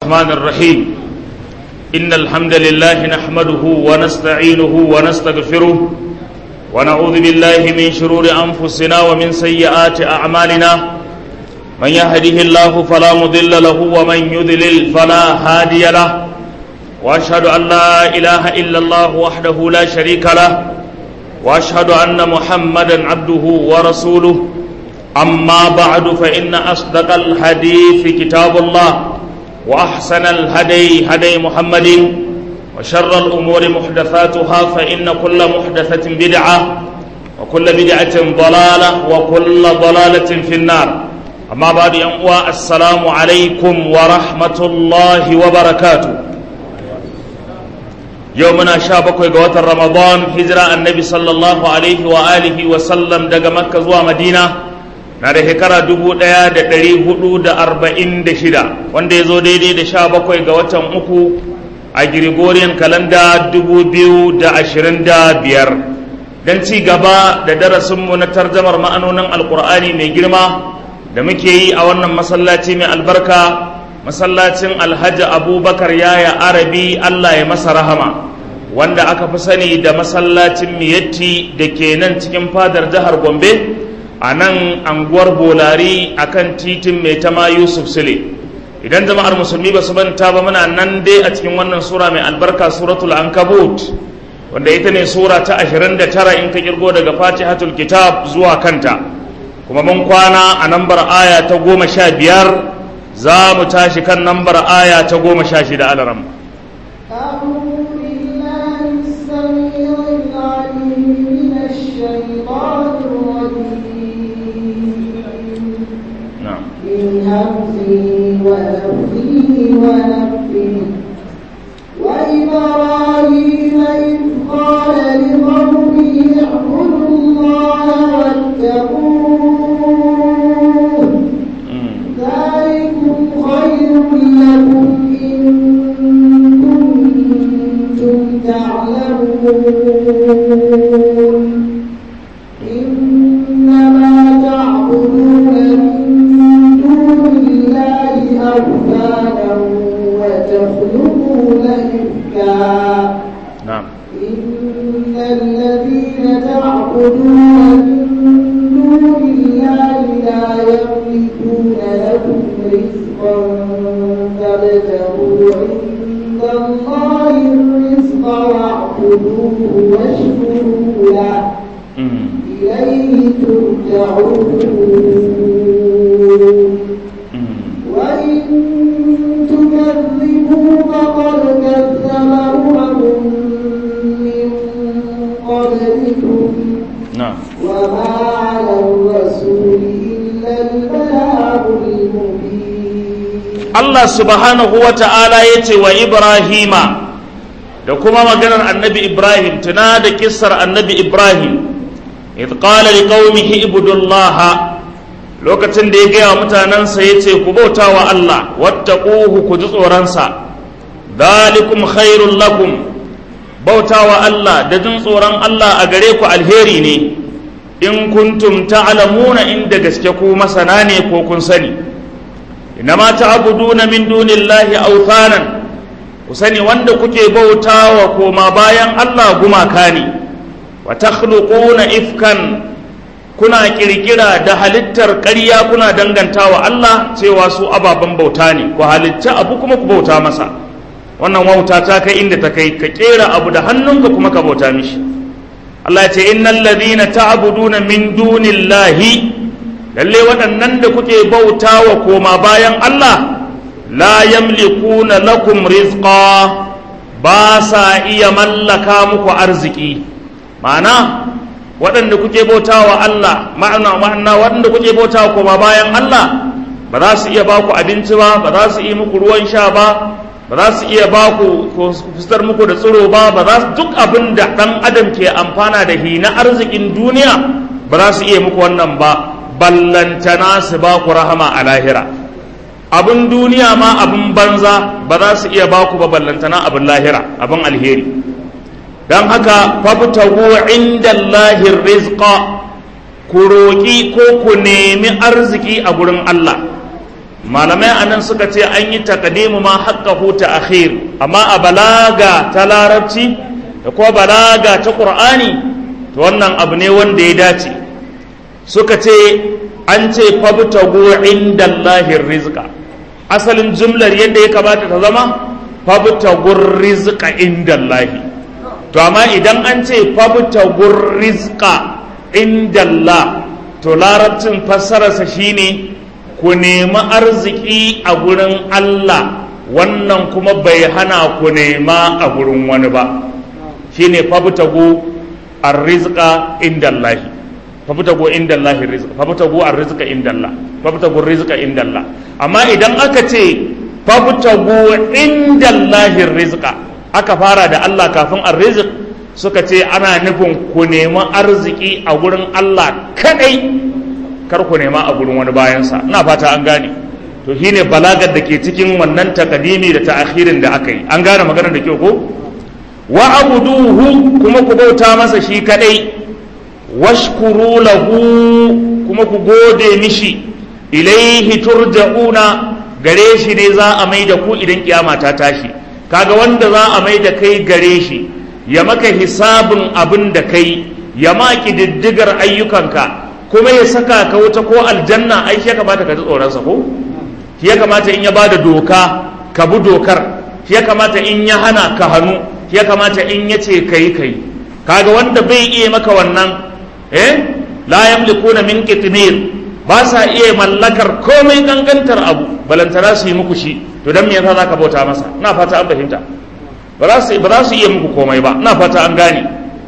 الرحمن الرحيم إن الحمد لله نحمده ونستعينه ونستغفره ونعوذ بالله من شرور أنفسنا ومن سيئات أعمالنا من يهده الله فلا مضل له ومن يضلل فلا هادي له وأشهد أن لا إله إلا الله وحده لا شريك له وأشهد أن محمدا عبده ورسوله أما بعد فإن أصدق الحديث كتاب الله وأحسن الهدي هدي محمد وشر الأمور محدثاتها فإن كل محدثة بدعة وكل بدعة ضلالة وكل ضلالة في النار أما بعد ينقوى السلام عليكم ورحمة الله وبركاته يومنا شابك وقوة رمضان هجرة النبي صلى الله عليه وآله وسلم دق مكة زوى مدينة na da shekara dubu ɗaya da ɗari hudu da arba'in da shida wanda ya zo daidai da sha bakwai ga watan uku a Gregorian kalanda dubu biyu da ashirin da biyar don ci gaba da darasinmu na tarjamar ma'anonin alkur'ani mai girma da muke yi a wannan masallaci mai albarka masallacin alhaji abubakar yaya arabi allah ya masa rahama wanda aka fi sani da masallacin miyatti da ke nan cikin fadar jihar gombe a nan anguwar bolari a kan titin mai tama yusuf sule idan jama'ar musulmi ba su manta ba muna nan dai a cikin wannan sura mai albarka suratul ankabut wanda ita ne sura ta 29 in ka kirgo daga fatihatul kitab zuwa kanta kuma mun kwana a nambar aya ta goma sha biyar za mu tashi kan nambar aya ta goma sha shida alaram من همزه ونفخه ونفخه وإبراهيم إذ قال لقومه اعبدوا الله واتقوه ذلكم خير لكم إن كنتم تعلمون إنما تعبدون أوثانا وتخلقون إفكا نعم إن الذين تعبدون من دون الله لا يملكون لكم رزقا فابتغوا عند الله الرزق واعبدوه واشكروا له إليه ترجعون وإن تكذبوا فقد كذب أمم من قبلكم نعم وما على الرسول إلا البلاغ المبين Allah subhanahu wa ta'ala ya ce wa Ibrahima da kuma maganar annabi Ibrahim tuna da kissar annabi Ibrahim idh qala liqaumihi ibudullaha lokacin da ya gaya wa mutanensa ya ce ku bauta wa Allah wattaquhu ku ji tsoronsa dalikum khairul lakum bauta wa Allah da jin tsoron Allah a gare ku alheri ne in kuntum ta'lamuna inda gaske ku masana ne ko kun sani inama ta'buduna min dunillahi awthanan ku sani wanda kuke bautawa koma bayan Allah gumaka ne wa takhluquna ifkan kuna kirkira da halittar ƙarya kuna dangantawa Allah cewa su ababen bauta ne ku halitta abu kuma ku bauta masa wannan wauta ta kai inda ta kai ka kera abu da hannunka kuma ka bauta mishi Allah ya ce innal ladhina ta'buduna min dunillahi lalle waɗannan da kuke bautawa koma bayan Allah la yamlikuna lakum rizqa ba sa iya mallaka muku arziki ma'ana waɗanda kuke bautawa Allah ma'ana ma'ana waɗanda kuke bautawa kuma bayan Allah ba za su iya ba ku abinci ba ba za su iya muku ruwan sha ba ba za su iya ba ku fitar muku da tsiro ba ba za su duk abin da ɗan adam ke amfana da hi na arzikin duniya ba za su iya muku wannan ba ballantana su ba ku rahama a lahira abin duniya ma abin banza ba za su iya ba ku ba ballantana abin lahira abin alheri don haka fabtagu inda Allahin rizqa ku roƙi ko ku nemi arziki a gurin Allah malamai anan suka ce an yi takadimu ma haqqahu ta akhir amma a balaga ta larabci da kuma balaga ta qur'ani to wannan abu ne wanda ya dace suka ce an ce fabtagu indallahi rizqa asalin jumlar yadda ya kamata ta zama fabtagu rizqa indallahi to amma idan an ce fabtagu rizqa indallah to larabcin fassararsa shine ku nemi arziki a gurin Allah wannan kuma bai hana ku nema a gurin wani ba shine fabtagu arrizqa indallahi fabtagu indallahi rizqa fabtagu arrizqa indallah fabtagu rizqa indallah amma idan aka ce fabtagu indallahi rizqa aka fara da Allah kafin arrizq suka ce ana nufin ku nemi arziki a gurin Allah kadai kar ku nema a gurin wani bayansa ina fata an gane to shine balagar da ke cikin wannan takadimi da ta'akhirin da aka yi an gane maganar da kyau ko wa abuduhu kuma ku bauta masa shi kadai washkuru lahu kuma ku gode mishi ilaihi turja'una gare shi ne za a mai da ku idan kiyama ta tashi kaga wanda za a mai da kai gare shi ya maka hisabin abin da kai ya maki diddigar ayyukanka kuma ya saka ka wuta ko aljanna ai shi ya kamata ka ji tsoronsa ko shi ya kamata in ya ba da doka ka bi dokar shi ya kamata in ya hana ka hannu shi ya kamata in ya ce ka yi ka yi kaga wanda bai iya maka wannan eh la yamlikuna min qitmir ba sa iya mallakar komai gangantar abu balantana su yi muku shi to dan me yasa zaka bauta masa ina fata an fahimta ba za su ba za su iya muku komai ba ina fata an gane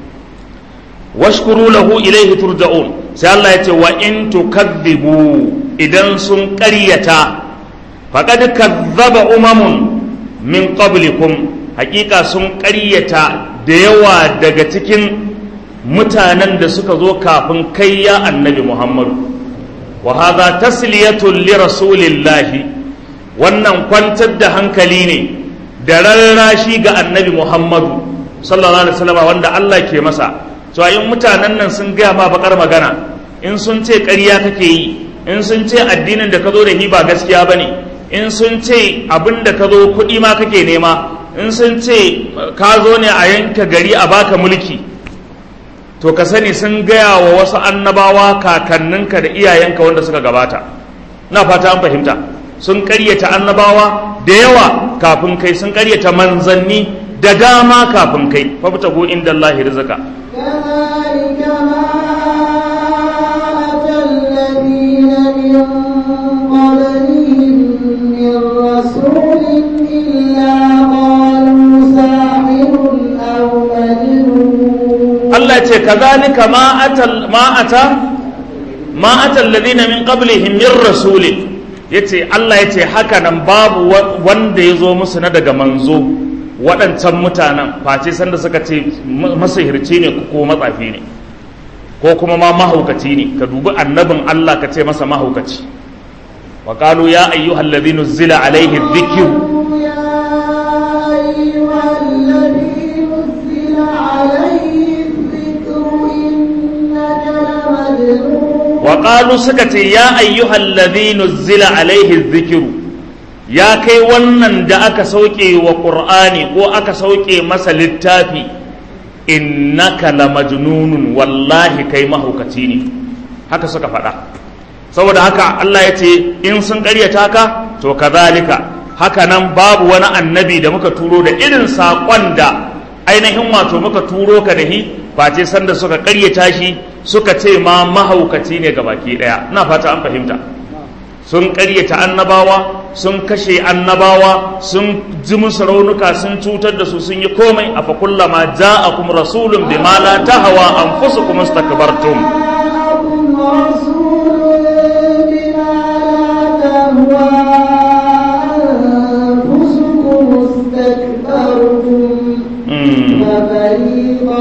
washkuru lahu ilaihi turja'un sai Allah ya ce wa in tukadhibu idan sun ƙaryata faqad kadzaba umamun min qablikum hakika sun ƙaryata da yawa daga cikin mutanen da suka zo kafin kai ya annabi Muhammadu wa hadha tasliyatun li rasulillahi wannan kwantar da hankali ne da rarrashi ga annabi Muhammadu sallallahu alaihi wasallam wanda Allah ke masa to in mutanen nan sun gaya ma bakar magana in sun ce ƙarya kake yi in sun ce addinin da ka zo da hi ba gaskiya bane in sun ce abin da ka zo kuɗi ma kake nema in sun ce ka zo ne a yanka gari a baka mulki to ka sani sun gaya wa wasu annabawa kakanninka da iyayenka wanda suka gabata na fata an fahimta sun ƙaryata annabawa da yawa kafin kai sun ƙaryata manzanni da dama kafin kai fabtago inda Allah rizqa كذلك ما أتى الذين من قبلهم من رسول إلا قالوا ساحر أو مجنون Allah ce kazalika ma atal ma ata ma atal ladina min qablihim min rasulin yace Allah yace haka nan babu wa- wanda ya zo musu na daga manzo waɗancan mutanen face sanda suka ce ma- masihirci ne ko matsafi ne ko kuma ma mahaukaci ne ka dubi annabin Allah ka ce masa mahaukaci wa qalu ya ayyuhal ladhina zila alaihi dhikru قالوا يا أيها الذي نزل عليه الذكر إنك لمجنون wa suka ce ya ayyuhal ladhi nuzzila alaihi dhikru ya kai wannan da aka sauke wa qur'ani ko aka sauke masa littafi innaka la majnunun wallahi kai mahaukaci ne haka suka faɗa saboda haka Allah ya ce in sun ƙaryata ka to kazalika haka nan babu wani annabi da muka turo da irin saƙon da ainihin wato muka turo ka da hi face sanda suka ƙaryata shi suka ce ma mahaukaci ne ga baki ɗaya ina fata an fahimta sun ƙaryata annabawa sun kashe annabawa sun ji musu raunuka sun cutar da su sun yi komai a fakullama ja'akum rasulun bima la tahawa anfusukum istakbartum جاءكم رسول بما لا تهوى أنفسكم استكبرتم Mm. وفريقا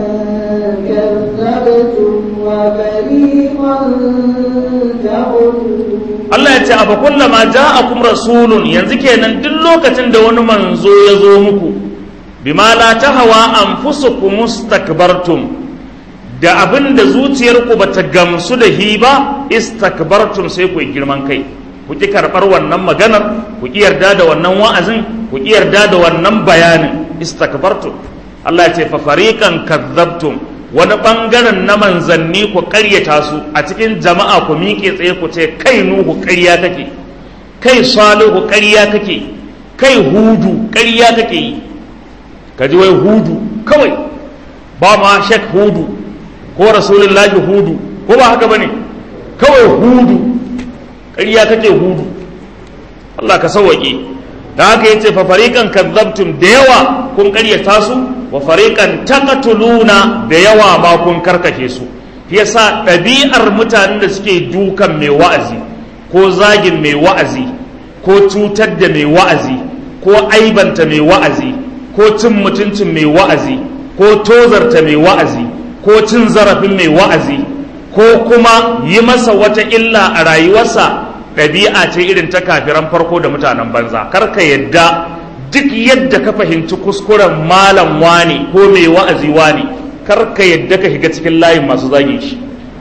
كذبتم وفريقا تقتلون Allah ya ce a fakullama ja'akum rasulun yanzu kenan duk lokacin da wani manzo ya zo muku bima la tahawa anfusukum istakbartum da abin da zuciyarku bata gamsu da hi ba istakbartum sai ku yi girman kai ku ki karɓar wannan maganar ku ki yarda da wannan wa'azin ku ki yarda da wannan bayanin istakbartum Allah ya ce fa fariqan kadzabtum wani bangaren na manzanni ku ƙaryata su a cikin jama'a ku miƙe tsaye ku ce kai nuhu ƙarya kake kai salihu ƙarya kake kai hudu ƙarya kake yi ka ji wai hudu kawai ba ma shek hudu ko rasulullahi hudu ko ba haka bane kawai hudu ƙarya kake hudu Allah ka sauwaƙe da haka yace fa fariqan kadzabtum da yawa kun ƙaryata su wa fariqan taqtuluna da yawa ma kun karkashe su yasa ɗabi'ar mutanen da suke dukan mai wa'azi ko zagin mai wa'azi ko cutar da mai wa'azi ko aibanta mai wa'azi ko cin mutuncin mai wa'azi ko tozarta mai wa'azi ko cin zarafin mai wa'azi ko kuma yi masa wata illa a rayuwarsa ɗabi'a ce irin ta kafiran farko da mutanen banza kar ka yadda duk yadda ka fahimci kuskuren malam wani ko mai wa'azi wani kar ka yadda ka shiga cikin layin masu zagin shi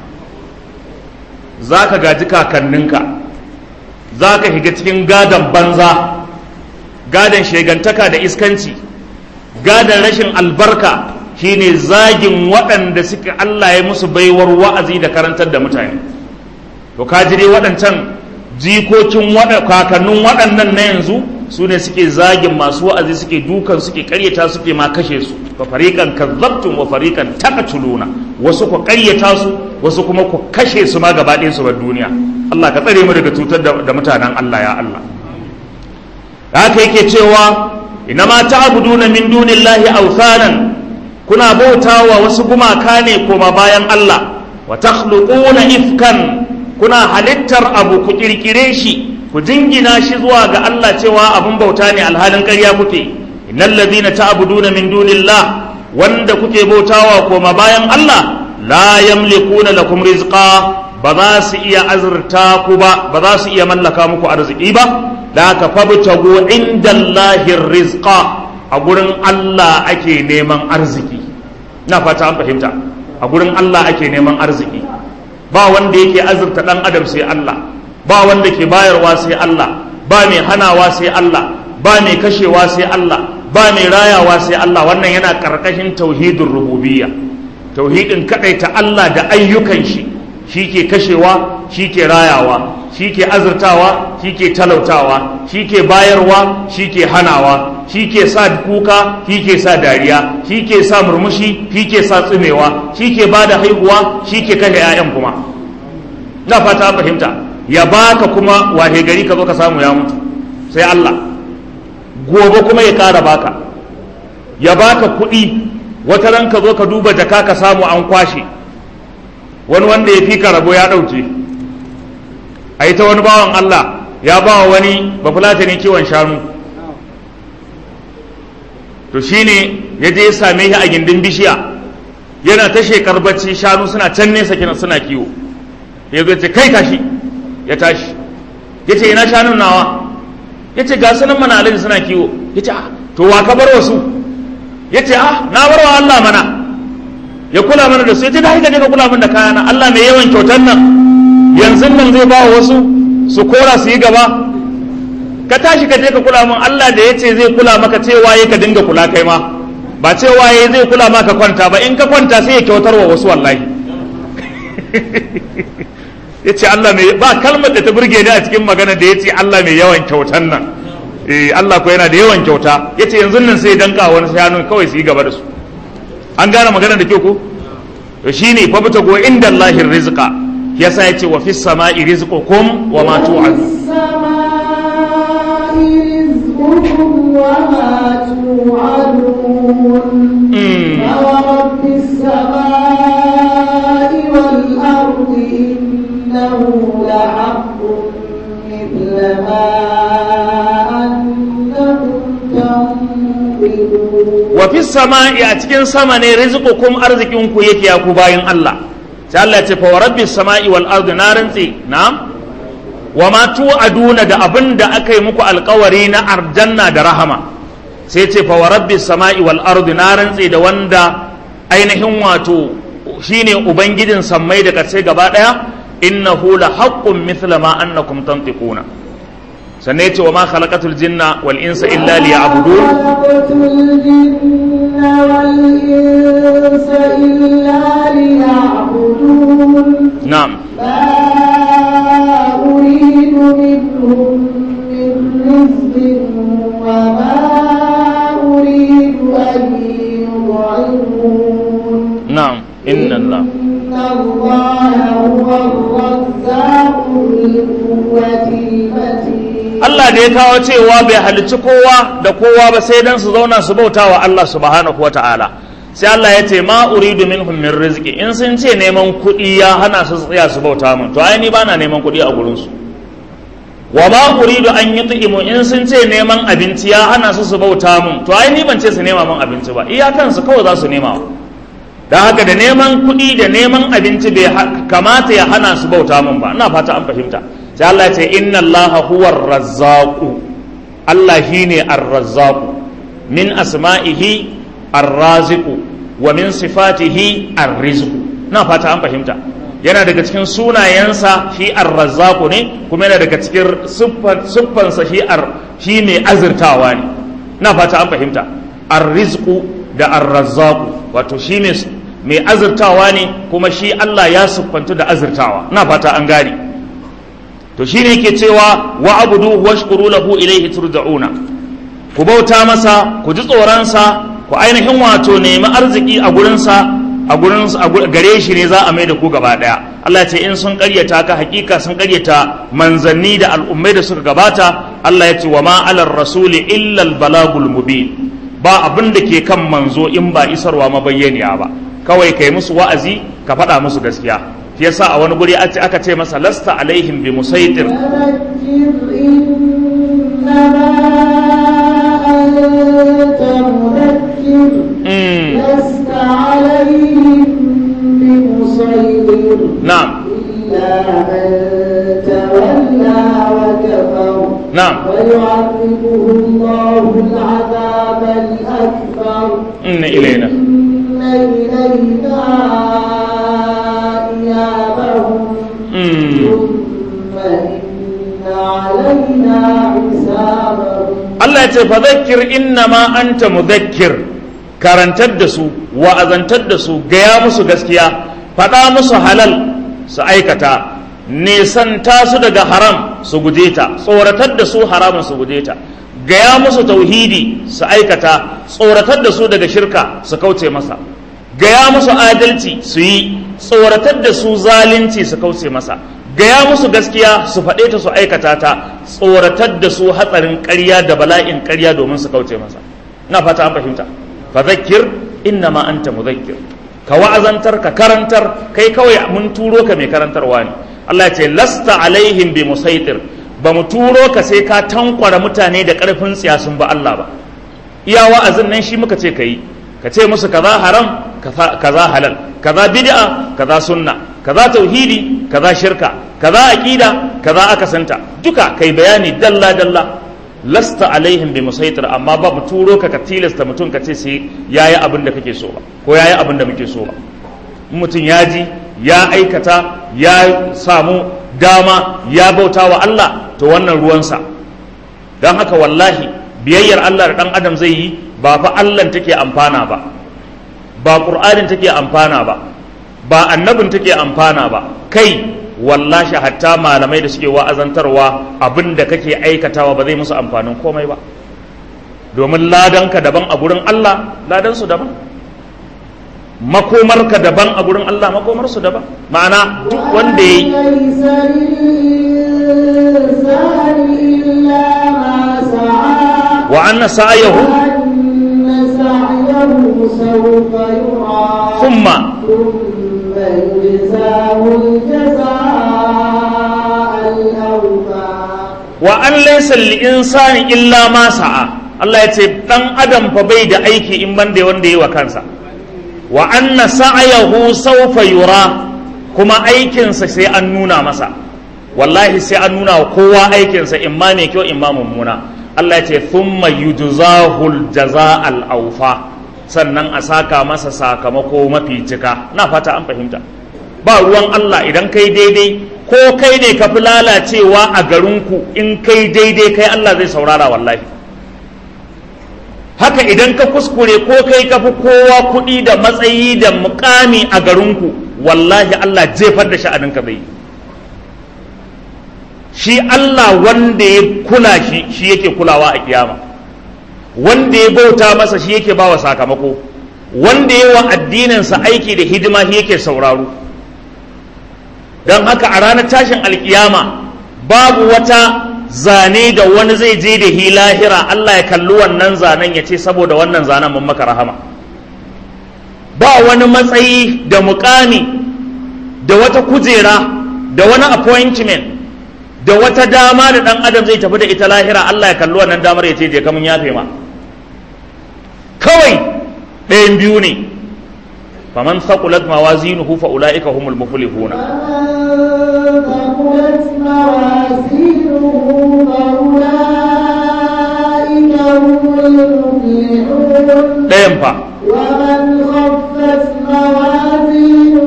za ka gaji kakanninka za ka shiga cikin gadon banza gadon shegantaka da iskanci gadon rashin albarka shine zagin waɗanda suka Allah ya musu baiwar wa'azi da karantar da mutane to ka dai waɗancan jikokin kakannin waɗannan na yanzu su ne suke zagin masu wa'azi suke dukan suke karyata suke ma kashe su fa fariqan kazzabtum wa fariqan taqtuluna wasu ku karyata su wasu kuma ku kashe su ma gaba ɗayan su bar duniya Allah ka tsare mu daga cutar da mutanen Allah ya Allah haka yake cewa inama ta'buduna min dunillahi awthanan kuna bautawa wasu gumaka ne koma bayan Allah wa takhluquna ifkan kuna halittar abu ku kirkire shi ku jingina shi zuwa ga Allah cewa abun bauta ne alhalin ƙarya kuke innal ladina ta'buduna min dunillah wanda kuke bautawa koma bayan Allah la yamlikuna lakum rizqa ba za su iya azurta ku ba ba za su iya mallaka muku arziki ba da ka fabtagu indallahi rizqa a gurin Allah ake neman arziki na fata an fahimta a gurin Allah ake neman arziki ba wanda yake azurta dan adam sai Allah ba wanda ke bayarwa sai Allah ba mai hanawa sai Allah ba mai kashewa sai Allah ba mai rayawa sai Allah wannan yana karkashin tauhidin rububiyya tauhidin kadaita Allah da ayyukan shi shi ke kashewa shi ke rayawa shi ke azurtawa shi ke talautawa shi ke bayarwa shi ke hanawa shi ke sa kuka shi ke sa dariya shi ke sa murmushi shi ke sa tsinewa shi ke ba da haihuwa shi ke kashe 'ya'yan kuma na fata fahimta ya baka kuma wahe gari ka zo ka samu ya mutu sai Allah gobe kuma ya ƙara baka ya baka kuɗi wata ran ka zo ka duba jaka ka samu an kwashe wani wanda ya fi ka rabo ya ɗauke a yi ta wani bawan Allah ya ba wa wani bafulata ne kiwon shanu to shine ya je ya same shi a gindin bishiya yana ta shekar bacci shanu suna can nesa kina suna kiwo ya zo ce kai tashi ya tashi ya ce ina shanun nawa ya ce ga sunan mana alaji suna kiwo ya ce to wa ka bar wasu ya ce ah na bar wa Allah mana ya kula mana da su ya ce da ka kula mana da kayana Allah mai yawan kyautar nan yanzu nan zai ba wasu su kora su yi gaba ka tashi ka je ka kula min Allah da ya ce zai kula maka cewa ya ka dinga kula kai ma ba cewa ya zai kula maka kwanta ba in ka kwanta sai ya kyautar wa wasu wallahi ya ce Allah mai ba kalmar da ta burge ni a cikin magana da ya ce Allah mai yawan kyautan nan eh Allah ko yana da yawan kyauta ya ce yanzu nan sai danka wani shanu kawai su yi gaba da su an gane magana da kyau ko to shine fa bata go inda Allahin rizqa yasa ya ce wa fis sama'i rizqukum wa ma tu'adu فورب السماء والأرض إنه لحق مثل ما أنكم تنطقون wa fi sama'i a cikin sama ne rizqukum arzikinku yake ya ku bayin Allah sai Allah ya ce fa wa rabbis sama'i wal ardi na rantsi na'am wa ma tu'aduna da abin da aka yi muku alkawari na arjanna da rahama sai ce fa wa rabbis sama'i wal ardi na rantsi da wanda ainihin wato shine ubangijin sammai da kace gaba daya innahu la haqqun mithla ma annakum tantiquna sannan yace wa ma khalaqatul jinna wal insa illa liya'budun خلقت الجن والإنس إلا ليعبدون na'am ما أريد منهم من رزق وما أريد أن يطعمون na'am inna Allah إن الله هو الرزاق ذو القوة المتين Allah da ya kawo cewa bai halicci kowa da kowa ba sai dan su zauna su bauta wa Allah subhanahu wata'ala sai Allah ya ce ma uridu minhum min rizqi in sun ce neman kuɗi ya hana su tsaya su bauta min to ai ni bana neman kuɗi a gurin su wa ma uridu an yut'imu in sun ce neman abinci ya hana su su bauta min to ai ni ban ce su nema min abinci ba iyakan su kawai za su nema don haka da neman kuɗi da neman abinci bai ha- kamata ya hana su bauta min ba ina fata an fahimta sai Allah ya ce inna Allah huwa razzaqu Allah shine ar-razzaqu min asma'ihi ar-raziqu wa min sifatihi ar-rizqu ina fata an fahimta yana daga cikin sunayensa shi ar-razzaqu ne kuma yana daga cikin siffan- siffansa shi ar shi mai azurtawa ne ina fata an fahimta ar-rizqu da ar-razzaqu wato shi mai mai azurtawa ne kuma shi Allah ya siffantu da azurtawa ina fata an gane to shine yake cewa wa abudu washkuru lahu ilayhi turja'una ku bauta masa ku ji tsoronsa ku ainihin wato nemi arziki a gurinsa a gurin a gu- gare shi ne za a mai da ku gaba daya Allah ya ce in sun karyata ka hakika sun karyata manzanni da al'ummai da suka gabata Allah ya ce wa ma alar rasuli illa al balagul mubin ba abin da ke kan manzo in ba isarwa mabayyaniya ba kawai kai musu wa'azi ka faɗa musu gaskiya shi yasa a wani guri aka ce- aka ce masa lasta alaihim bi musaitir فذكر إنما أنت مذكر mm. لست عليهم بمسيطر na'am إلا من تولى وكفر na'am ويعذبه الله العذاب الأكبر inna ilaina إن إلينا إيابهم mm. ثم إن علينا حسابهم Allah ya ce fa zakkir innama anta mudhakkir karantar da su wa'azantar da su gaya musu gaskiya faɗa musu halal su aikata nesanta su daga haram su guje ta tsoratar da su haramun su guje ta gaya musu tauhidi su aikata tsoratar da su daga shirka su kauce masa gaya musu adalci su yi tsoratar da su zalunci su kauce masa gaya musu gaskiya su faɗe ta su aikata ta tsoratar da su hatsarin ƙarya da bala'in ƙarya domin su kauce masa ina fata an fahimta fa zakkir innama anta mudhakkir ka wa'azantar ka karantar kai kawai mun turo ka mai karantarwa ne Allah ya ce lasta alaihim bi musaitir ba mu turo ka sai ka tankwara mutane da ƙarfin tsiya sun ba Allah ba iya wa'azin nan shi muka ce ka yi ka ce musu kaza haram kaza kaza halal kaza bid'a kaza sunna kaza tauhidi kaza shirka kaza aqida kaza akasanta duka kai bayani dalla dalla lasta alaihim bi musaitir amma babu turo ka ka tilasta mutum ka ce sai yayi abin da kake so ba ko yayi abin da muke so ba in mutum ya ji ya aikata ya samu dama ya bauta wa Allah to wannan ruwansa don haka wallahi biyayyar Allah da ɗan adam zai yi ba fa Allah take amfana ba ba ƙur'anin take amfana ba ba annabin take amfana ba kai wallahi hatta malamai da suke wa'azantarwa abin da kake aikatawa ba zai musu amfanin komai ba domin ladanka daban a gurin Allah ladansu daban makomarka daban a gurin Allah makomarsu daban ma'ana duk wanda ya yi ليس للإنسان إلا ما سعى wa anna sa'ayahu وأن سعيه سوف يرى thumma ثم يجزاه الجزاء الأوفى wa an laysa lil insani illa ma sa'a Allah ya ce dan adam fa bai da aiki in ban da wanda yi wa kansa wa anna sa'ayahu sawfa yura kuma aikinsa sai an nuna masa wallahi sai an nuna wa kowa aikinsa in ma mai kyau in ma mummuna Allah ya ce thumma yujzahul jaza'al awfa sannan a saka masa sakamako mafi cika na fata an fahimta ba ruwan Allah idan kai daidai ko kai ne ka fi lalacewa a garinku in kai daidai kai Allah zai saurara wallahi haka idan ka kuskure ko kai ka fi kowa kuɗi da matsayi da mukami a garinku wallahi Allah jefar da sha'aninka zai shi Allah wanda ya kula shi shi yake kulawa a kiyama wanda ya bauta masa shi yake bawa sakamako wanda ya wa addininsa aiki da hidima shi yake sauraro don haka a ranar tashin alkiyama babu wata zane da wani zai je da hi lahira Allah ya kalli wannan zanen ya ce saboda wannan zanen mun maka rahama ba wani matsayi da mukami da wata kujera da wani appointment da wata dama da dan adam zai tafi da ita lahira Allah ya kalli wannan damar ya ce je kamun yafe ma kawai ɗayan biyu ne faman thaqulat mawazinuhu fa ulaika humul muflihuna ثقلت موازينه فأولئك هم المفلحون ɗayan fa ومن خفت موازينه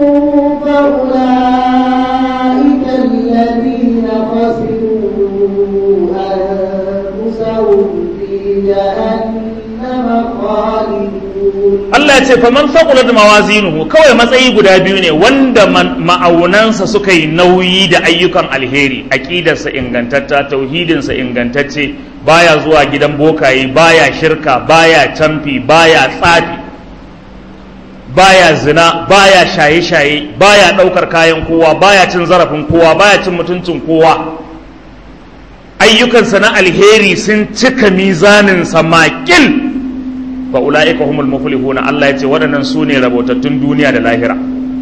فأولئك الذين خسروا أنفسهم في جهنم خالدون Allah ya ce faman thaqulat mawazinuhu kawai matsayi guda biyu ne wanda man- ma'aunansa suka yi nauyi da ayyukan alheri aqidarsa ingantatta tauhidinsa ingantacce baya zuwa gidan bokaye baya shirka baya camfi baya tsafi baya zina baya shaye-shaye baya ɗaukar kayan kowa baya cin zarafin kowa baya cin mutuncin kowa ayyukansa na alheri sun cika mizaninsa makil fa ula'ika humul muflihuna Allah ya ce waɗannan su ne rabotattun duniya da lahira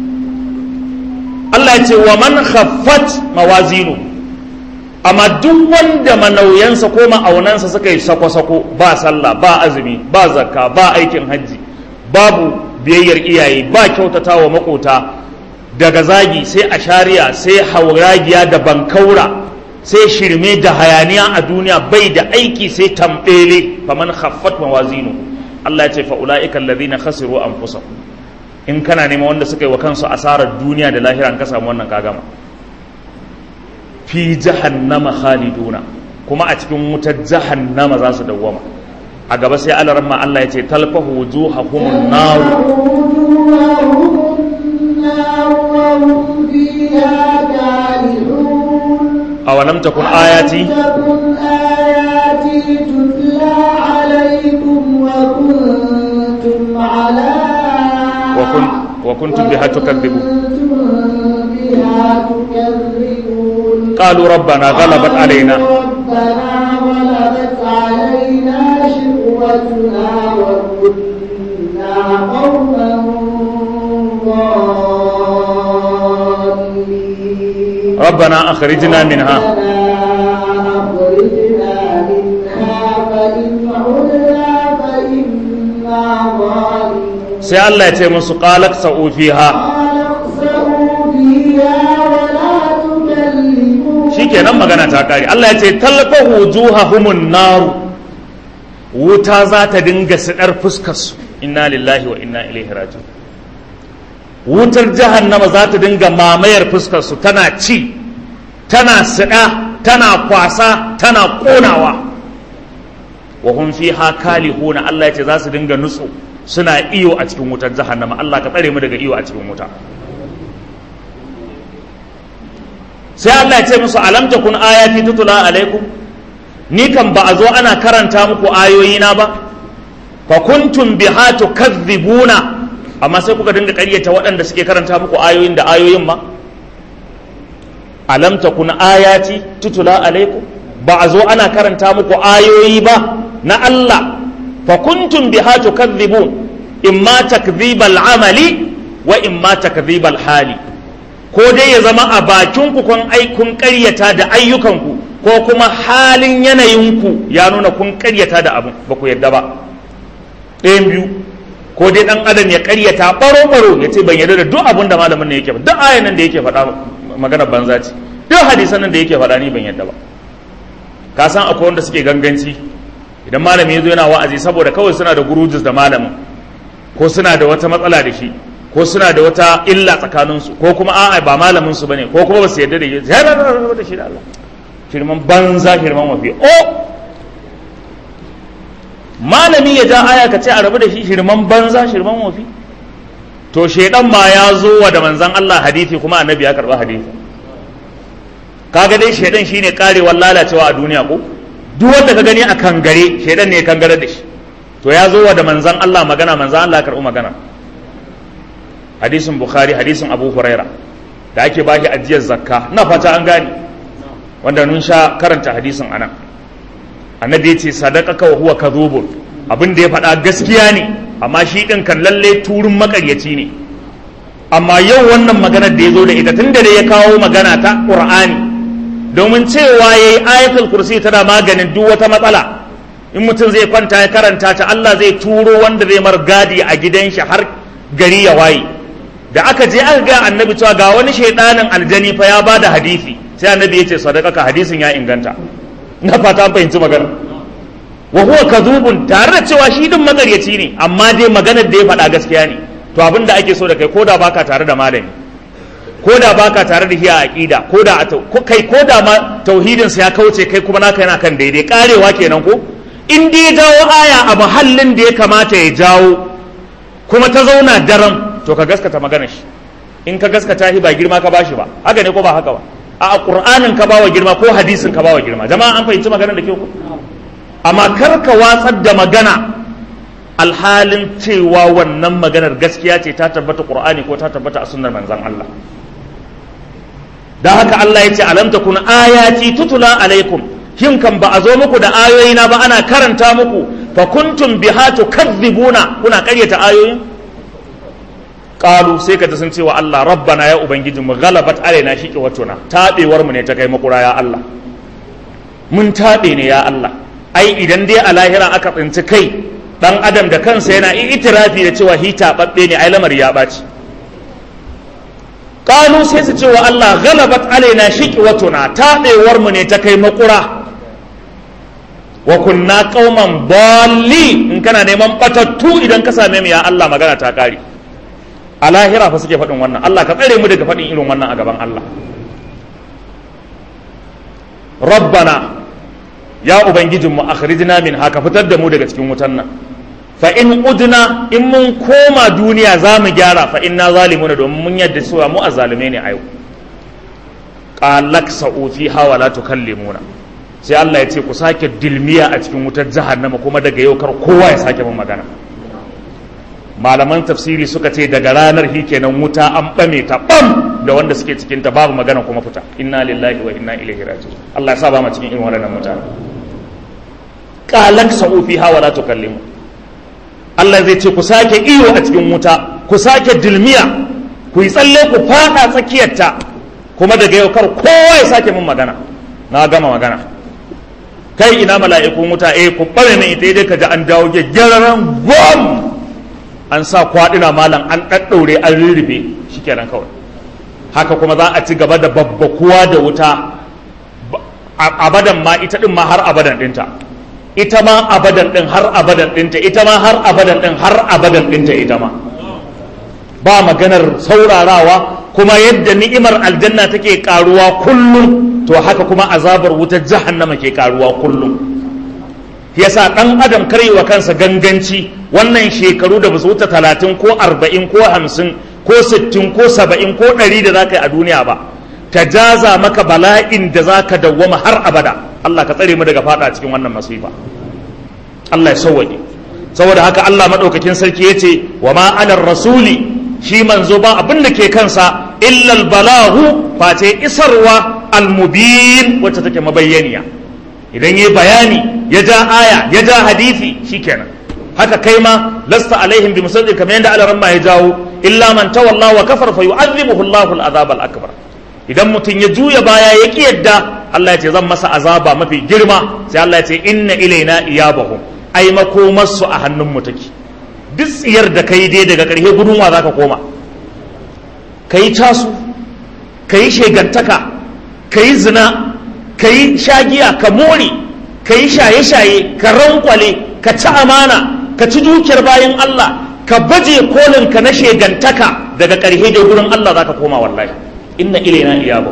Allah ya ce wa man khaffat mawazinu amma duk wanda manauyansa ko ma'aunansa suka yi sako-sako ba sallah ba azumi ba zakka ba aikin hajji babu biyayyar iyaye ba kyautata wa makota daga zagi sai a shari'a sai hauragiya da bankaura sai shirme da hayaniya a duniya bai da aiki sai tambele faman khaffat mawazinu Allah ya ce fa ulaika alladhina khasiru anfusahum in kana neman wanda suka yi wa kansu asarar duniya da lahira an ka samu wannan ka gama fi jahannama khaliduna kuma a cikin wutar jahannama za su dawwama a gaba sai alaramma Allah ya ce talfahu wujuhahumun nar وجوههم النار وهم فيها كالحون awalam takun ayati تكن آياتي تتلى عليكم وكنتم على وكن وكنتم بها تكذبون وكنتم بها تكذبون قالوا ربنا غلبت علينا ربنا غلبت علينا شقوتنا وكنا قوما ضالين ربنا أخرجنا منها ربنا أخرجنا منها فإن عدنا فإنا ظالمون sai Allah ya ce musu qalak sa'u fiha قال اخسئوا فيها ولا تكلمون shikenan magana ta kare Allah ya ce talfahu wujuhahumun nar wuta za ta dinga sidar fuskar su inna lillahi wa inna ilaihi raji'un wutar jahannama za ta dinga mamayar fuskar su tana ci tana sida tana kwasa tana konawa wa hum fiha kalihuna Allah ya ce za su dinga nutsu suna iyo a cikin wutar jahannama Allah ka tsare mu daga iyo a cikin wuta sai Allah ya ce musu alam takun ayati tutula alaikum ni kan ba a zo ana karanta muku ayoyina ba fa kuntum biha tukadhibuna amma sai kuka dinga ƙaryata waɗanda suke karanta muku ayoyin da ayoyin ma alam takun ayati tutula alaikum ba a zo ana karanta muku ayoyi ba na Allah fa kuntum biha tukadhibun imma takdhibal amali wa imma takdhibal hali ko dai ya zama a bakinku kun ai kun ƙaryata da ayyukanku ko kuma halin yanayinku ya nuna kun ƙaryata da abin ba ku yadda ba ɗayan biyu ko dai ɗan adam ya ƙaryata ɓaro-ɓaro ya ce ban yarda da duk abin da malamin ne yake ba duk ayan nan da yake faɗa magana banza ce duk hadisan nan da yake faɗa ni ban yarda ba ka san akwai wanda suke ganganci idan malami ya zo yana wa'azi saboda kawai suna da gurujus da malamin ko suna da wata matsala da shi ko suna da wata illa tsakaninsu ko kuma a'a ba malamin su bane ko kuma ba su yarda da shi ya rabu da shi da Allah shirman banza shirman wafi o malami ya ja aya ka ce a rabu da shi shirman banza shirman wafi to shedan ma ya zo wa da manzan Allah hadisi kuma annabi ya karba hadisi kaga dai shedan shine karewar lalacewa a duniya ko duk wanda ka gani a kangare shedan ne ya kangare da shi to ya zo wa da manzan Allah magana manzan Allah ya karbi magana hadisin bukhari hadisin abu huraira da ake baki ajiyar zakka na fata an gane wanda nun sha karanta hadisin anan annabi ya ce sadaqaka wa huwa kadhubun abin da ya faɗa gaskiya ne amma shi din kan lalle turun makaryaci ne amma yau wannan maganar da ya zo da ita tunda da ya kawo magana ta qur'ani domin cewa yayi ayatul kursi tana maganin duk wata matsala in mutum zai kwanta ya karanta ta Allah zai turo wanda zai mar gadi a gidan shi har gari ya waye da aka je aka ga annabi cewa ga wani shaidanin aljani fa ya bada hadisi sai annabi ya ce sadaqaka hadisin ya inganta na fata an fahimci magana wa huwa kadhubun tare da cewa shi din magaryaci ne amma dai maganar da ya faɗa gaskiya ne to abin da ake so da kai koda baka tare da malami koda baka tare da hiya aqida koda kai koda ma tauhidin sa ya kauce kai kuma naka yana kan daidai karewa kenan ko in dai ya jawo aya a mahallin da ya kamata ya jawo kuma ta zauna daren to ka gaskata maganar shi in ka gaskata shi ba girma ka bashi ba haka ne ko ba haka ba a qur'anin ka bawa girma ko hadisin ka bawa girma jama'a an fahimci maganar da ke ku amma kar ka watsar da magana alhalin cewa wannan maganar gaskiya ce ta tabbata qur'ani ko ta tabbata a sunnar manzon Allah dan haka Allah ya ce alam takun ayati tutula alaikum shin kan ba a zo muku da ayoyina ba ana karanta muku fa kuntum biha tukadzibuna kuna karyata ayoyin qalu sai ka sun cewa Allah rabbana ya ubangiji mu ghalabat alaina shiqi watuna tabewar mu ne ta kai makura ya Allah mun tabe ne ya Allah ai idan dai a lahira aka tsinci kai dan adam da kansa yana itirafi da cewa hi tababbe ne ai lamari ya baci qalu sai su cewa Allah ghalabat alaina shiqi watuna tabewar mu ne ta kai makura wa kunna qauman dalli in kana neman batattu idan ka same mu ya Allah magana ta kare a lahira fa suke faɗin wannan Allah ka tsare mu daga faɗin irin wannan a gaban Allah rabbana ya ubangijinmu akhrijna min haka fitar da mu daga cikin wutan nan fa in udna in mun koma duniya za mu gyara fa inna zalimuna domin mun yadda cewa mu azzalume ne a yau qalak sa'u fiha wa la tukallimuna sai Allah ya ce ku sake dilmiya a cikin wutar jahannama kuma daga yau kar kowa ya sake mun magana malaman tafsiri suka ce daga ranar hi kenan wuta an bame ta bam da wanda suke cikin ta babu magana kuma fita inna lillahi wa inna ilaihi raji'un Allah ya sa ba mu cikin irin wannan mutane qalak sa'u fiha wa la tukallimu Allah zai ce ku sake iyo a cikin wuta ku sake dilmiya ku yi tsalle ku fada tsakiyarta kuma daga yau kar kowa ya sake mun magana na gama magana kai ina mala'ikun wuta eh ku bare min ita dai ka ji an dawo gyaggyararan gom an sa kwaɗina malam an ɗaɗɗaure an rurrufe shikenan kawai haka kuma za a ci gaba da babbakuwa da wuta abadan ma ita ɗin ma har abadan ɗinta ita ma abadan ɗin har abadan ɗinta ita ma har abadan ɗin har abadan ɗinta ita ma ba maganar saurarawa kuma yadda ni'imar aljanna take karuwa kullum to haka kuma azabar wutar jahannama ke karuwa kullum yasa dan adam wa kansa ganganci wannan shekaru da basu wuce talatin ko arba'in ko hamsin ko sittin ko saba'in ko ɗari da zaka yi a duniya ba ta jaza maka bala'in da zaka dawwama har abada Allah ka tsare mu daga fada cikin wannan masifa Allah ya sauwaƙe saboda haka Allah madaukakin sarki yace wa ma anar rasuli shi manzo ba abin da ke kansa illal balahu face isarwa almubin wacce take mabayyaniya idan yi bayani ya ja aya ya ja hadisi shikenan haka kai ma lasta alaihim bi musaddiq kamar yadda alaran ma ya jawo illa man tawalla wa kafar fa yu'adhibuhu Allahu al-azab al-akbar idan mutum ya juya baya ya ki yadda Allah ya ce zan masa azaba mafi girma sai Allah ya ce inna ilaina iyabahum ai makomarsu a hannun mu take duk tsiyar da ka yi dai daga ƙarshe gudunwa za ka koma ka yi casu ka yi shegantaka ka yi zina ka yi shagiya ka more ka yi shaye-shaye ka rankwale ka ci amana ka ci dukiyar bayan Allah ka baje kolin ka na shegantaka daga ƙarshe da gurin Allah zaka koma wallahi inna ilaina iyabu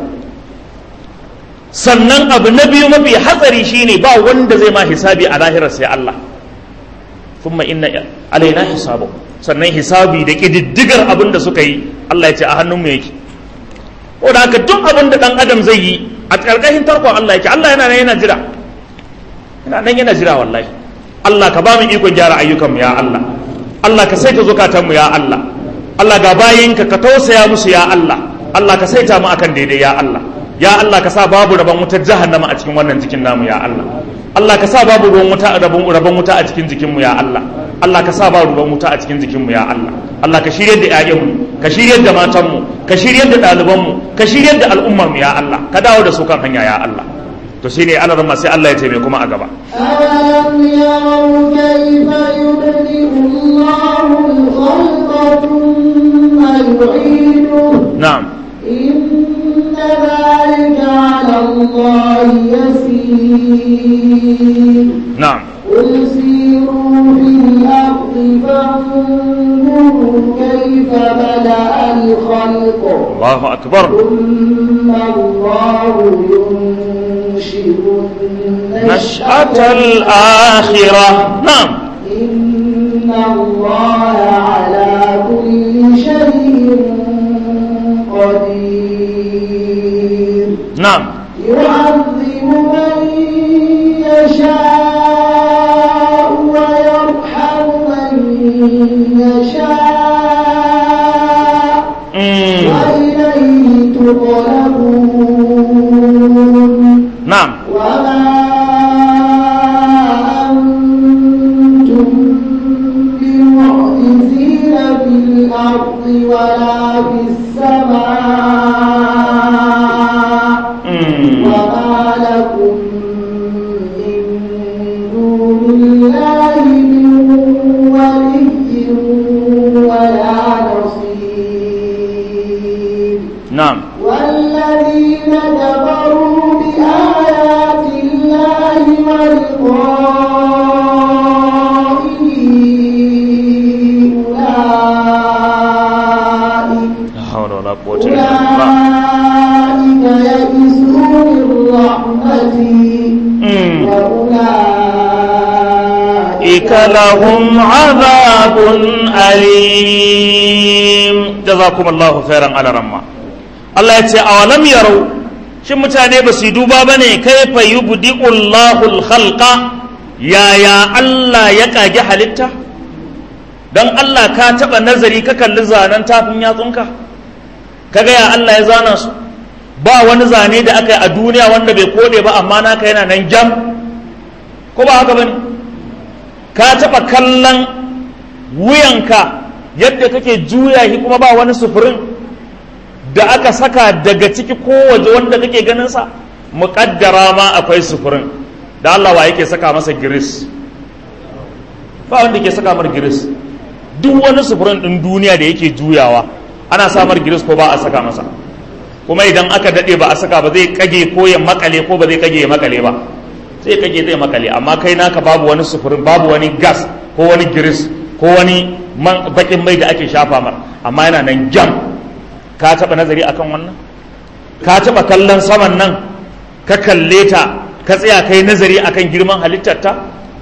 sannan abu na biyu mafi hatsari shine ba wanda zai ma hisabi a lahirar sai Allah thumma inna alaina hisabu sannan hisabi da kididdigar abin da suka yi Allah ya ce a hannunmu yake ko da haka duk abin da dan adam zai yi a ƙarƙashin tarkon Allah yake Allah yana nan yana jira yana nan yana jira wallahi Allah ka ba mu ikon gyara ayyukanmu ya Allah Allah ka saita zukatanmu ya Allah Allah ga bayinka ka tausaya musu ya Allah Allah ka saita mu akan daidai ya Allah ya Allah ka sa babu rabon wutar jahannama a cikin wannan jikin namu ya Allah Allah ka sa babu ruwan wuta rabon rabon wuta a cikin jikinmu ya Allah Allah ka sa babu ruwan wuta a cikin jikinmu ya Allah Allah ka shiryar da ƴaƴanmu ka shiryar da matanmu ka shiryar da ɗalibanmu ka shiryar da al'ummarmu ya Allah ka dawo da su kan hanya ya Allah to shine Allah ran sai Allah ya ce mai kuma a gaba ألم يروا كيف يبدئ الله الخلق ثم يعيده na'am إن ذلك على الله يسير na'am قل سيروا في الأرض فانظروا كيف بدأ الخلق Allahu akbar ثم الله ينشئ نشأة الآخرة نعم إن الله على كل شيء قدير نعم يعذب من يشاء ويرحم من يشاء مم. وإليه تقلبون نعم وما أنتم بمعجزين في الأرض ولا في السماء مم. وما لكم من دون الله من ولي ولا نصير نعم والذين كفروا بآيات الله ولقائه أولئك لا حول ولا قوة إلا بالله أولئك يئسوا من رحمتي مم. وأولئك أولئك لهم عذاب أليم جزاكم الله خيرا على رمى الله يتي أولم يروا shin mutane ba su yi duba ba ne kaifa yubdi'u Allahul khalqa yaya Allah ya kage halitta don Allah ka taɓa nazari ka kalli zanen tafin yatsunka kaga ya Allah ya zana su ba wani zane da aka yi a duniya wanda bai kode ba amma naka yana nan jam ko ba haka bane ka taɓa kallon wuyanka yadda kake juya shi kuma ba wani sufurin da aka saka daga ciki ko waje wanda kake ganin sa muƙaddara ma akwai sufurin da Allah wa yake saka masa giris ba wanda ke saka mar giris duk wani sufurin ɗin duniya da yake juyawa ana samar giris ko ba a saka masa kuma idan aka daɗe ba a saka ba zai kage ko ya makale ko ba zai kage ya makale ba sai kage zai makale amma kai naka babu wani sufurin babu wani gas ko wani giris ko wani man bakin mai da ake shafa mar amma yana nan jam ka taɓa nazari akan wannan ka taɓa kallon saman nan ka kalle ta ka tsaya kai nazari akan girman halittarta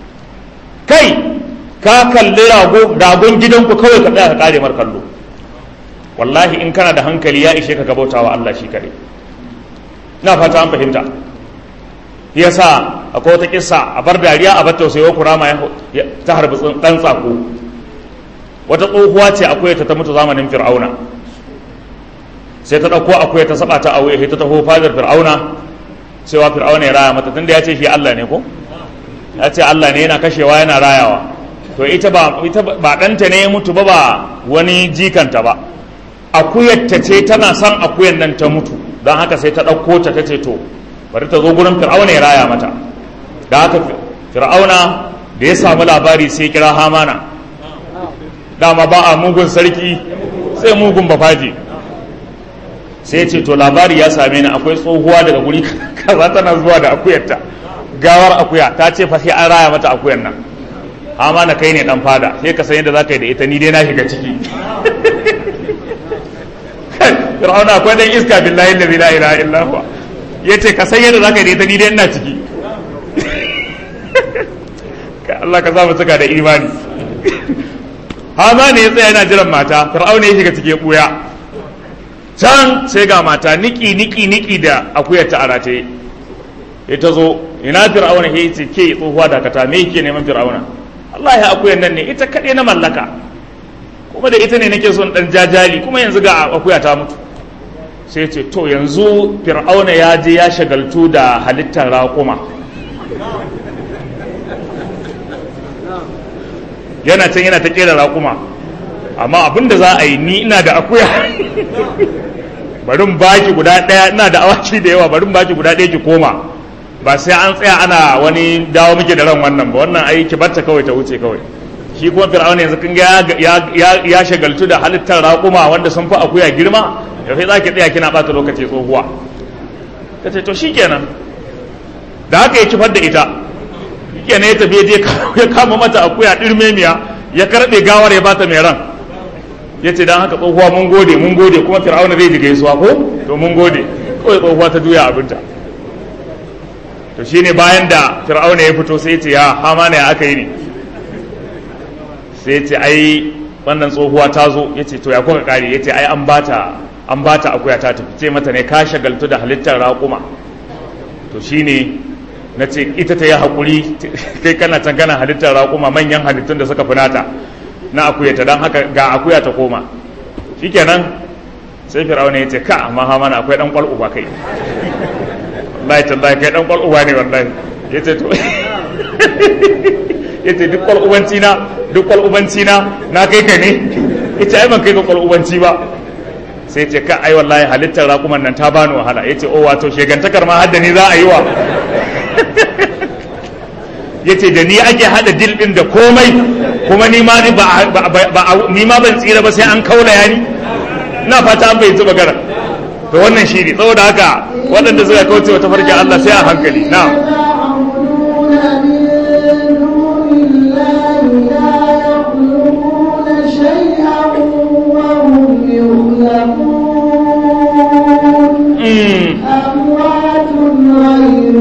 kai ka kalli rago ragon gidanku kawai ka tsaya ka kare mar kallo wallahi in kana da hankali ya ishe ka gabautawa Allah shi kare na fata an fahimta yasa akwai wata kissa a bar dariya a bar tausayi kurama ya ta harbi dan tsako wata tsohuwa ce akwai ta ta mutu zamanin fir'auna sai ta ɗauko akwai ta saba ta auye ta taho fadar fir'auna cewa fir'auna ya raya mata tunda ya ce shi Allah ne ko ya ce Allah ne yana kashewa yana rayawa to ita ba ita ba ɗanta ne ya mutu ba ba wani jikanta ba akuyar ta ce tana son akuyar nan ta mutu don haka sai ta ɗauko ta ta ce to bari ta zo gurin fir'auna ya raya mata da haka fir'auna da ya samu labari sai kira hamana dama ba a mugun sarki sai mugun bafaji sai ce to labari ya same ni akwai tsohuwa daga guri kaza tana zuwa da akuyarta gawar akuya ta ce fa sai an raya mata akuyar nan amma na kai ne dan fada sai ka san yadda za ka yi da ita ni dai na shiga ciki fir'auna akwai dan iska billahi la ilaha illa huwa yace ka san yadda za ka yi da ita ni dai ina ciki Allah ka samu suka da imani hama ne ya tsaya yana jiran mata fir'auna ya shiga cikin buya can sai ga mata niki niki niki da akuyar ta arate ya ta zo ina fir'auna ya ce ke tsohuwa dakata me yake neman fir'auna Allah ya akuyar nan ne ita kaɗai na mallaka kuma da ita ne nake son dan jajali kuma yanzu ga akuya ta mutu sai ce to yanzu fir'auna ya je ya shagaltu da halittar raƙuma yana can yana ta kera raƙuma amma abin da za a yi ni ina da akuya barin baki guda ɗaya ina da awaki da yawa barin baki guda ɗaya ki koma ba sai an tsaya ana wani dawo muke da ran wannan ba wannan ai ki barta kawai ta wuce kawai shi kuma fir'auna yanzu kun ga ya shagaltu da halittar raƙuma wanda sun fi akuya girma da sai za ki tsaya kina ɓata lokaci tsohuwa ta ce to shikenan da haka ya kifar da ita kenan ya tafi je ya kama mata akuya ɗirmemiya ya karɓe gawar ya bata mai ran ya ce don haka tsohuwa mun gode mun gode kuma fir'auna zai ji gaisuwa ko to mun gode kawai tsohuwa ta juya abinta to shine bayan da fir'auna ya fito sai ya ce ya hama ne aka yi ne sai ya ce ai wannan tsohuwa ta zo ya ce to ya kuka kare ya ce ai an bata an bata akuya ta tafi ce mata ne ka shagaltu da halittar raƙuma to shine na ce ita ta yi haƙuri kai kana can kana halittar raƙuma manyan halittun da suka finata na akuyata don haka ga akuya ta koma shikenan sai fir'auna ya ce ka amma ha mana akwai dan kwal uba kai wallahi tallahi kai dan kwal uba ne wallahi ya ce to ya ce duk kwal ubanci na duk kwal ubanci na na kai ka ne ya ce ai ban kai ka kwal ubanci ba sai ce ka ai wallahi halittar raƙuman nan ta bani wahala ya ce o wato shegantakar ma hadda ni za a yi wa ya ce da ni ake hada dil din da komai kuma ni ma ni ma ban tsira ba sai an kaula ya ni na fata an bai zuba gara to wannan shi ne saboda haka waɗanda suka kauce wa tafarkin Allah sai a hankali na أموات غير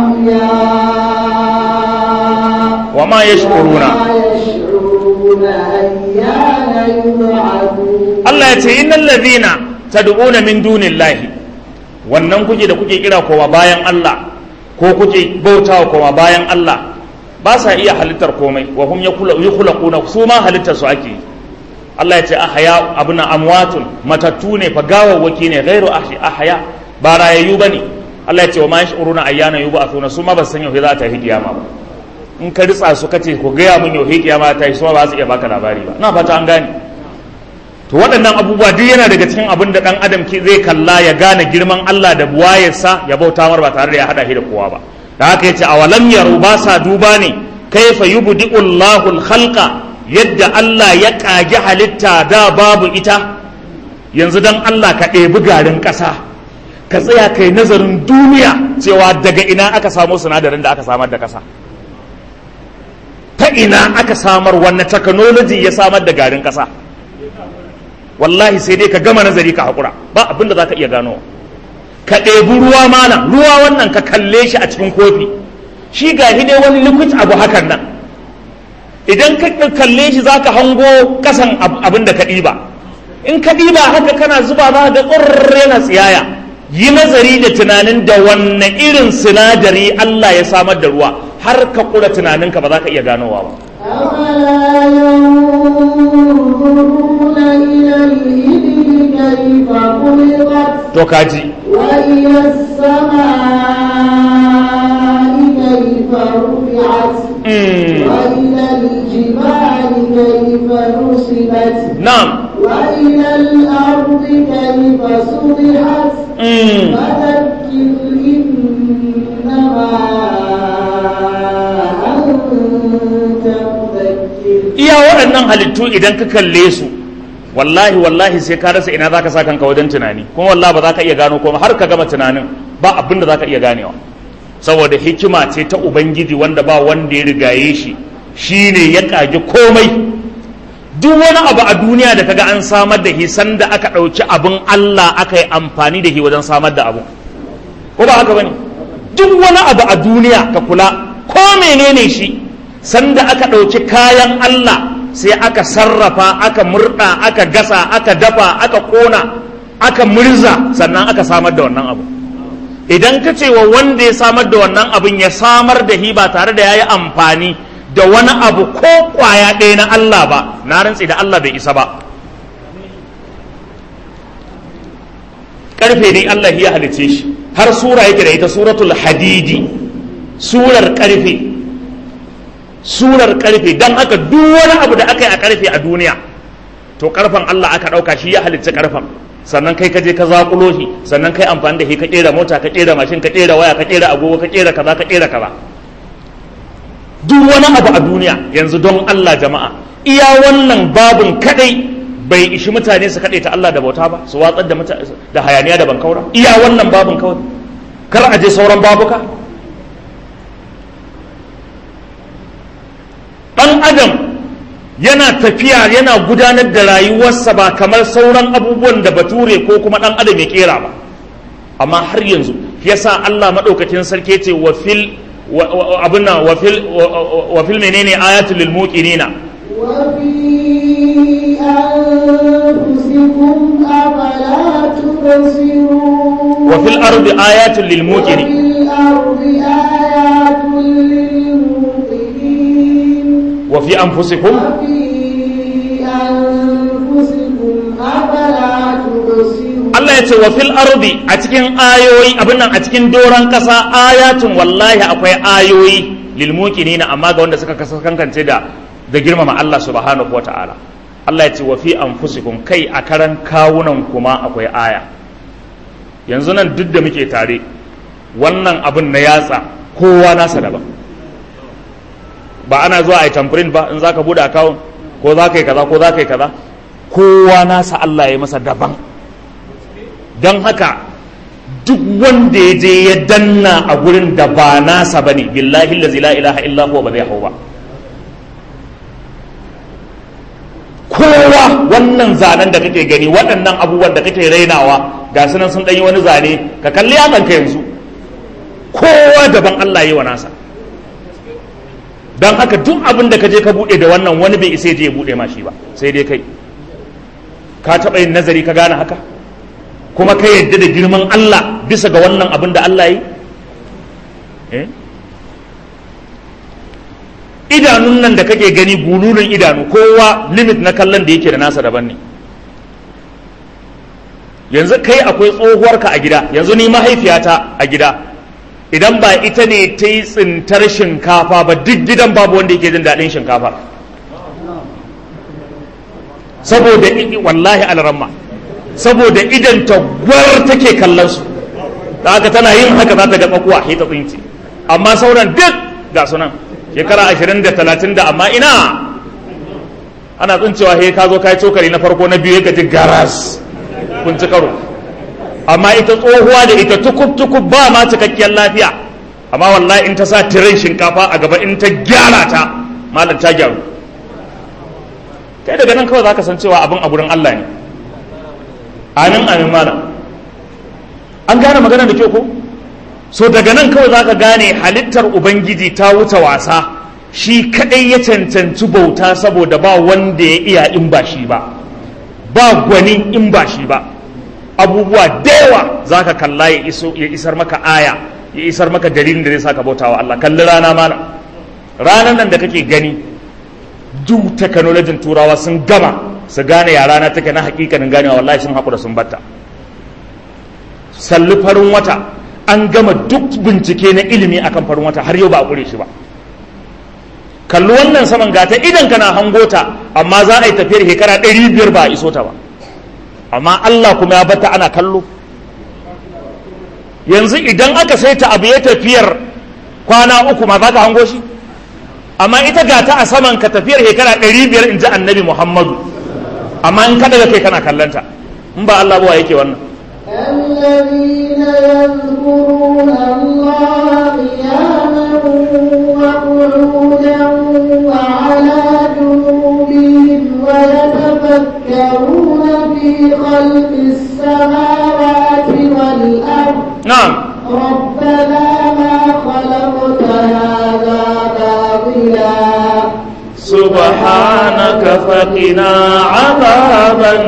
أحياء وما يشعرون وما يشعرون أيان يبعثون Allah ya ce innal ladhina tad'una min dunillahi wannan kuke da kuke kira kowa bayan Allah ko kuke bautawa kowa bayan Allah ba sa iya halittar komai wa hum yukhlaquna su ma halittar su ake yi Allah ya ce ahya abuna amwatun matattu ne fa gawawwaki ne ghairu ahya ba rayayyu bane Allah ya ce wa ma yash'uruna ayyana yub'athuna su ma ba san yau za ta yi kiyama ba in ka ritsa su kace ku gaya mun yau kiyama ta yi su ma ba su iya baka labari ba na fata an gane to waɗannan abubuwa duk yana daga cikin abin da ɗan adam ke zai kalla ya gane girman Allah da buwayarsa ya bauta mar ba tare da ya haɗa shi da kowa ba da haka yace awalam yaru ba sa duba ne kaifa yubdi'u Allahu al-khalqa yadda Allah ya kage halitta da babu ita yanzu dan Allah ka ɗebi garin ƙasa ka tsaya kai nazarin duniya cewa daga ina aka samo sinadarin da aka samar da ƙasa ta ina aka samar wannan technology ya samar da garin ƙasa wallahi sai dai ka gama nazari ka haƙura ba abinda za ka iya gano ka ɗebi ruwa mana ruwa wannan ka kalle shi a cikin kofi shi ga dai wani liquid abu hakan nan idan ka kalle shi za ka hango ƙasan abin da ka ɗiba in ka ɗiba haka kana zuba za ga ƙurre na tsiyaya yi nazari da tunanin da wanne irin sinadari Allah ya samar da ruwa har ka ƙura tunaninka ba za ka iya ganowa ba أفلا ينظرون إلى الإبل كيف خلقت to kaji وإلى السماء كيف رفعت mm. وإلى الجبال كيف نصبت na'am وإلى الأرض كيف سطحت mm. فذكر إنما أنت مذكر iya waɗannan halittu idan ka kalle su wallahi wallahi sai ka rasa ina zaka sa kanka wajen tunani kuma wallahi ba za ka iya gano kuma har ka gama tunanin ba abin da za ka iya ganewa saboda hikima ce ta ubangiji wanda ba wanda ya rigaye shi shine ya kage komai duk wani abu a duniya da kaga an samar da shi sanda aka ɗauki abin Allah aka yi amfani da shi wajen samar da abu ko ba haka bane duk wani abu a duniya ka kula ko menene shi sanda aka ɗauki kayan Allah sai aka sarrafa aka murɗa aka gasa aka dafa aka ƙona aka murza sannan aka samar da wannan abu idan ka ce wa wanda ya samar da wannan abin ya samar da hi ba tare da ya yi amfani da wani abu ko kwaya ɗaya na Allah ba na rantsi da Allah bai isa ba ƙarfe ne Allah ya halice shi har sura yake da ita suratul hadidi surar ƙarfe surar ƙarfe don haka duk wani abu da aka yi a ƙarfe a duniya to ƙarfen Allah aka ɗauka shi ya halicci ƙarfen sannan kai ka je ka zaƙulo shi sannan kai amfani da shi ka ƙera mota ka ƙera mashin ka ƙera waya ka ƙera agogo ka ƙera kaza ka ƙera kaza duk wani abu a duniya yanzu don Allah jama'a iya wannan babun kadai bai ishi mutane su kaɗai ta Allah da bauta ba su watsar da da hayaniya da bankaura iya wannan babun kawai kar a je sauran babuka ɗan adam yana tafiya yana gudanar da rayuwarsa ba kamar sauran abubuwan da bature ko kuma ɗan adam ya kera ba amma har yanzu yasa Allah maɗaukakin sarki ce wa fil abin nan wa fil menene ayatul lil muqinina وفي أنفسكم أفلا تبصرون وفي الأرض آيات وفي للموقنين الأرض آيات للموقنين وفي أنفسكم وفي أنفسكم أفلا تبصرون Allah ya ce wa fil ardi a cikin ayoyi abin nan a cikin doron kasa ayatun wallahi akwai ayoyi lil muqinina amma ga wanda suka kasa kankance da da girmama Allah subhanahu wataala Allah ya ce wa fi anfusikum kai a karan kawunan kuma akwai aya yanzu nan duk da muke tare wannan abin na yatsa kowa nasa daban ba ana zuwa a yi tamfirin ba in zaka bude akawun ko za ka yi kaza ko za ka yi kaza kowa nasa Allah ya yi masa daban don haka duk wanda ya je ya danna a gurin da ba nasa bane billahi allazi la ilaha illa huwa ba zai hau ba kowa wannan zanen da kake gani waɗannan abubuwan da kake rainawa ga su nan sun ɗanyi wani zane ka kalli ka yanzu kowa daban Allah yi wa nasa don haka duk abin da ka je ka buɗe da wannan wani bai isa je ya buɗe ma shi ba sai dai kai ka taɓa yin nazari ka gane haka kuma ka yadda da girman Allah bisa ga wannan abin da Allah yi eh? idanun nan da kake gani gulunan idanu kowa limit na kallon da yake da nasa daban ne yanzu kai akwai tsohuwarka a gida yanzu ni mahaifiyata a gida idan ba ita ne ta yi tsintar shinkafa ba duk gidan babu wanda yake jin daɗin shinkafa saboda i- wallahi alramma saboda idan ta gwar take kallon su da haka tana yin haka za ta ga tsakuwa sai ta tsinci amma sauran duk ga sunan shekara ashirin da talatin da amma ina ana tsincewa he ka zo ka yi cokali na farko na biyu ya ji garas kun ci karo amma ita tsohuwa da ita tukub tukub ba ma cikakkiyar lafiya amma wallahi in ta sa tirin shinkafa a gaba in ta gyara ta malam ta gyaru kai daga nan kawai za ka san cewa abin a gurin Allah ne amin amin malam an gane magana da kyau ko so daga nan kawai za ka gane halittar ubangiji ta wuce wasa shi kadai ya cancanci bauta saboda ba wanda ya iya in ba shi ba ba gwani in ba shi ba abubuwa da yawa za ka kalla ya iso- ya isar maka aya ya isar maka dalilin da zai sa ka bauta wa Allah kalli rana mana ranar nan da kake gani duk teknolojin turawa sun gama su gane ya rana take na hakikanin ganewa wallahi sun haƙura sun batta salli farin wata an gama duk bincike na ilimi akan farin wata har yau ba a ƙure shi ba kalli wannan saman gata idan kana hangota amma za a yi tafiyar shekara ɗari biyar ba a iso ta ba amma Allah kuma ya bata ana kallo yanzu idan aka saita abu ya tafiyar kwana uku ma za ka hango shi amma ita gata a saman ka tafiyar shekara ɗari biyar in ji annabi muhammadu amma in kada kai kana kallanta in ba Allah ba wa yake wannan الذين يذكرون الله قياما قعودا وعلى جنوبهم ويتفكرون في خلق السماوات والأرض na'am ربنا ما خلقت هذا باطلا subhanaka faqina azaban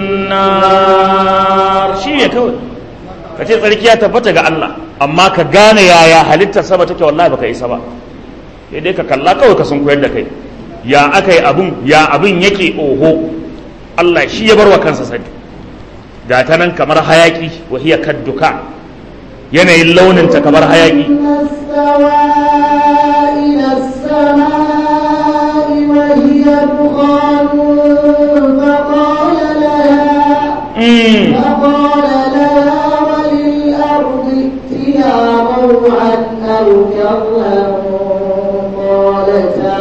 nar shi ne kawai ka ce tsarki ya tabbata ga Allah amma ka gane yaya halittar sama take wallahi baka isa ba sai dai ka kalla kawai ka sun koyar da kai ya aka yi abun ya abun yake oho Allah shi ya bar wa kansa sani ga ta nan kamar hayaki wa hiya kadduka yanayin launinta kamar hayaki إن السواء إلى السماء وهي دخان فقال لها Mm. فقال لها وللأرض ائتيا طوعا أو كرها قالتا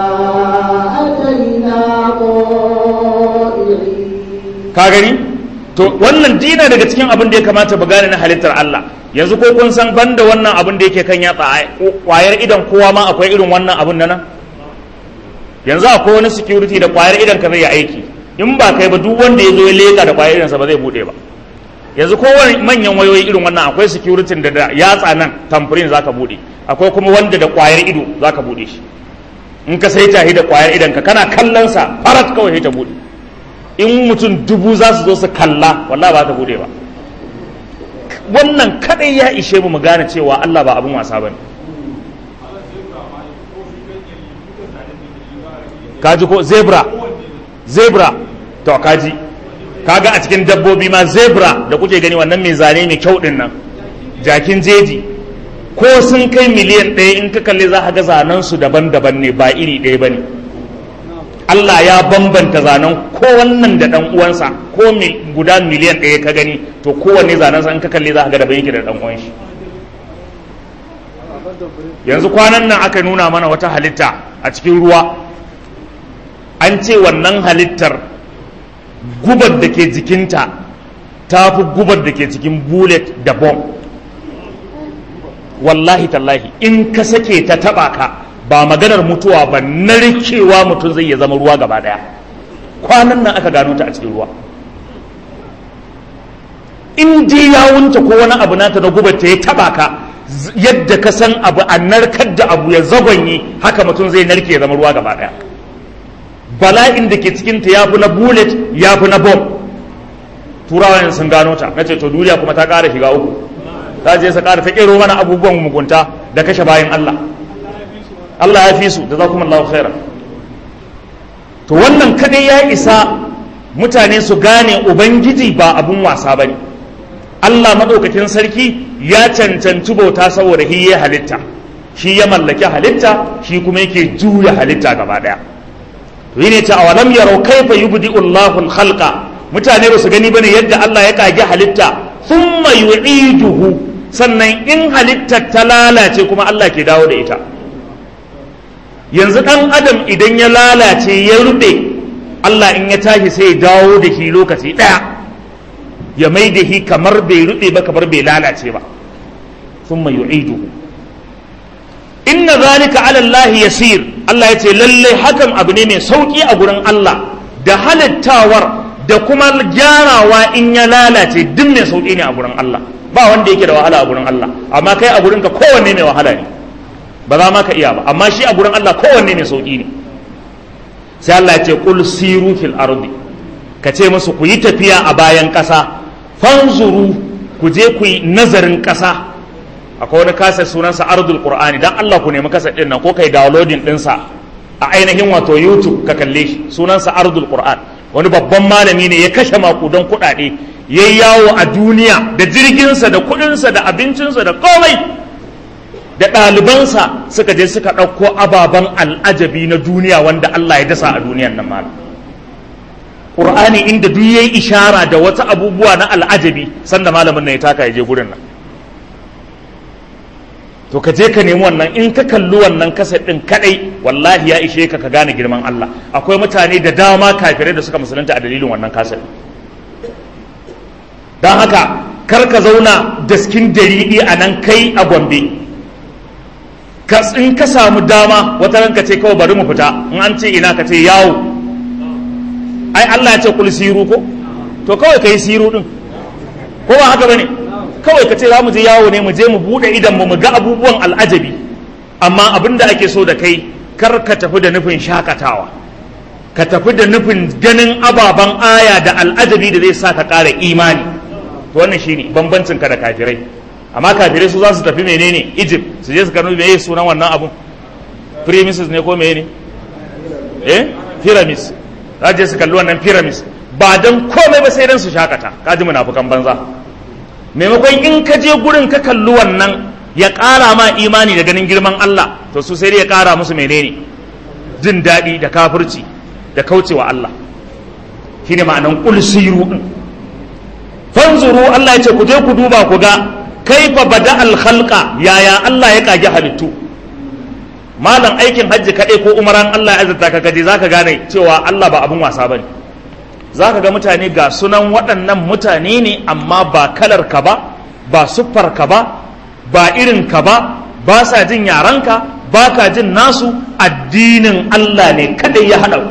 أتينا طائعين ka gani to wannan dina daga cikin abin da ya kamata mu gane na halittar Allah yanzu ko kun san banda wannan abin da yake kan yatsa ai, kwayar idan kowa ma akwai irin wannan abin da nan yanzu akwai wani security da kwayar idan ka zai yi aiki in ba kai ba duk wanda ya zo ya leka da kwayar idansa ba zai bude ba yanzu ko wani manyan wayoyi irin wannan akwai security da da yatsa nan tamfirin zaka bude akwai kuma wanda da kwayar ido zaka bude shi in ka sai tahi da kwayar idan ka kana kallon sa farat kawai sai ta bude in mutum dubu za su zo su kalla wallah ba ta bude ba wannan kadai ya ishe mu mu gane cewa Allah ba abin wasa bane kaji ko zebra zebra to kaji kaga a cikin dabbobi ma zebra da kuke gani wannan mai zane mai kyau din nan jakin jeji ko sun kai miliyan ɗaya in ka kalli za ka ga zanen su daban-daban ne ba iri ɗaya bane Allah ya bambanta zanen ko wannan da dan uwansa ko mi, guda miliyan ɗaya ka gani to kowanne zanen sa in ka kalli za ka ga daban yake da dan uwan shi yanzu kwanan nan aka nuna mana wata halitta a cikin ruwa an ce wannan halittar gubar da ke jikinta ta fi gubar da ke cikin bullet da bomb wallahi tallahi in ka sake ta taba ka ba maganar mutuwa ba narkewa mutum zai ya zama ruwa gaba daya kwanan nan aka gano ta a cikin ruwa in dai ya wunta ko wani abu nata na gubar ta ya taba ka z- yadda ka san abu a narkar da abu ya zagonye haka mutum zai narke ya zama ruwa gaba daya bala'in da ke cikinta ya fi na bullet ya fi na bomb turawa sun gano ta na ce to duniya kuma ta ƙara shiga uku ta je sa ƙara ta ƙero mana abubuwan mugunta da kashe bayan Allah Allah ya fi su da za kuma Allah khaira to wannan kadai ya isa mutane su gane ubangiji ba abun wasa ba ne Allah maɗaukakin sarki ya cancanci bauta saboda shi ya halitta shi ya mallaki halitta shi kuma yake juya halitta gaba ɗaya to yi ne ta awalam yarau kaifa yubdi'u Allahu al-khalqa mutane ba su gani bane yadda Allah ya kage halitta thumma yu'iduhu sannan in halittar ta lalace kuma Allah ke dawo da ita yanzu dan adam idan ya lalace ya rube Allah in ya tashi sai ya dawo da shi lokaci daya ya mai da shi kamar bai rube ba kamar bai lalace ba thumma yu'iduhu inna zalika ala Allah yasir Allah ya ce lalle hakan abu ne mai sauki a gurin Allah da halittawar da kuma gyarawa in ya lalace duk mai sauki ne a gurin Allah ba wanda yake da wahala a gurin Allah amma kai a gurin ka kowanne mai wahala ne ba za ma ka iya ba amma shi a gurin Allah kowanne mai sauki ne sai Allah ya ce qul siru fil ardi ka ce musu ku yi tafiya a bayan ƙasa fanzuru ku je ku yi nazarin ƙasa akwai wani kasa sunansa ardul qur'ani dan Allah ku nemi kasa din nan ko kai downloading dinsa a ainihin wato YouTube ka kalle shi sunansa ardul qur'an wani babban malami ne ya kashe makudan kuɗaɗe ya yawo a duniya da jirginsa da kuɗinsa da abincinsa da komai da ɗalibansa suka je suka ɗauko ababen al'ajabi na duniya wanda Allah ya dasa a duniyan nan malam Qur'ani inda duk yayi ishara da wata abubuwa na al'ajabi sanda malamin nan ya taka ya je gurin nan to ka je ka nemi wannan in ka kalli wannan kaset din kadai wallahi ya ishe ka ka gane girman Allah akwai mutane da dama kafirai da suka musulunta a dalilin wannan kaset don haka kar ka zauna daskin daridi a nan kai a gombe ka in ka samu dama wata ranka ce kawai bari mu fita in an ce ina ka ce yawo ai Allah ya ce kul siru ko to kawai kai siru din ko ba haka bane kawai ka ce za mu je yawo ne mu je mu bude idan mu mu ga abubuwan al'ajabi amma abin da ake so da kai kar ka tafi da nufin shakatawa ka tafi da nufin ganin ababen aya da al'ajabi da zai sa ka ƙara imani to wannan shine bambancin ka da kafirai amma kafirai su za su tafi menene Egypt su je su kano meye sunan wannan abun premises ne ko menene eh pyramids za je su kalli wannan pyramids ba dan komai ba sai dan su shakata kaji munafukan banza maimakon in ka je gurin ka kalli wannan ya ƙara ma imani da ganin girman Allah to su sai dai ya ƙara musu menene jin daɗi da kafirci da kaucewa Allah shine ma'anan qul siru din fanzuru Allah ya ce ku je ku duba ku ga kaifa bada al khalqa yaya Allah ya kage halittu malam aikin hajji kaɗai ko umaran Allah ya azurta ka kaje zaka gane cewa Allah ba abun wasa bane zaka ga mutane ga sunan waɗannan mutane ne amma ba kalar ka ba ba siffar ka ba ba irin ka ba ba sa jin yaranka ba ka jin nasu addinin Allah ne kadai ya haɗa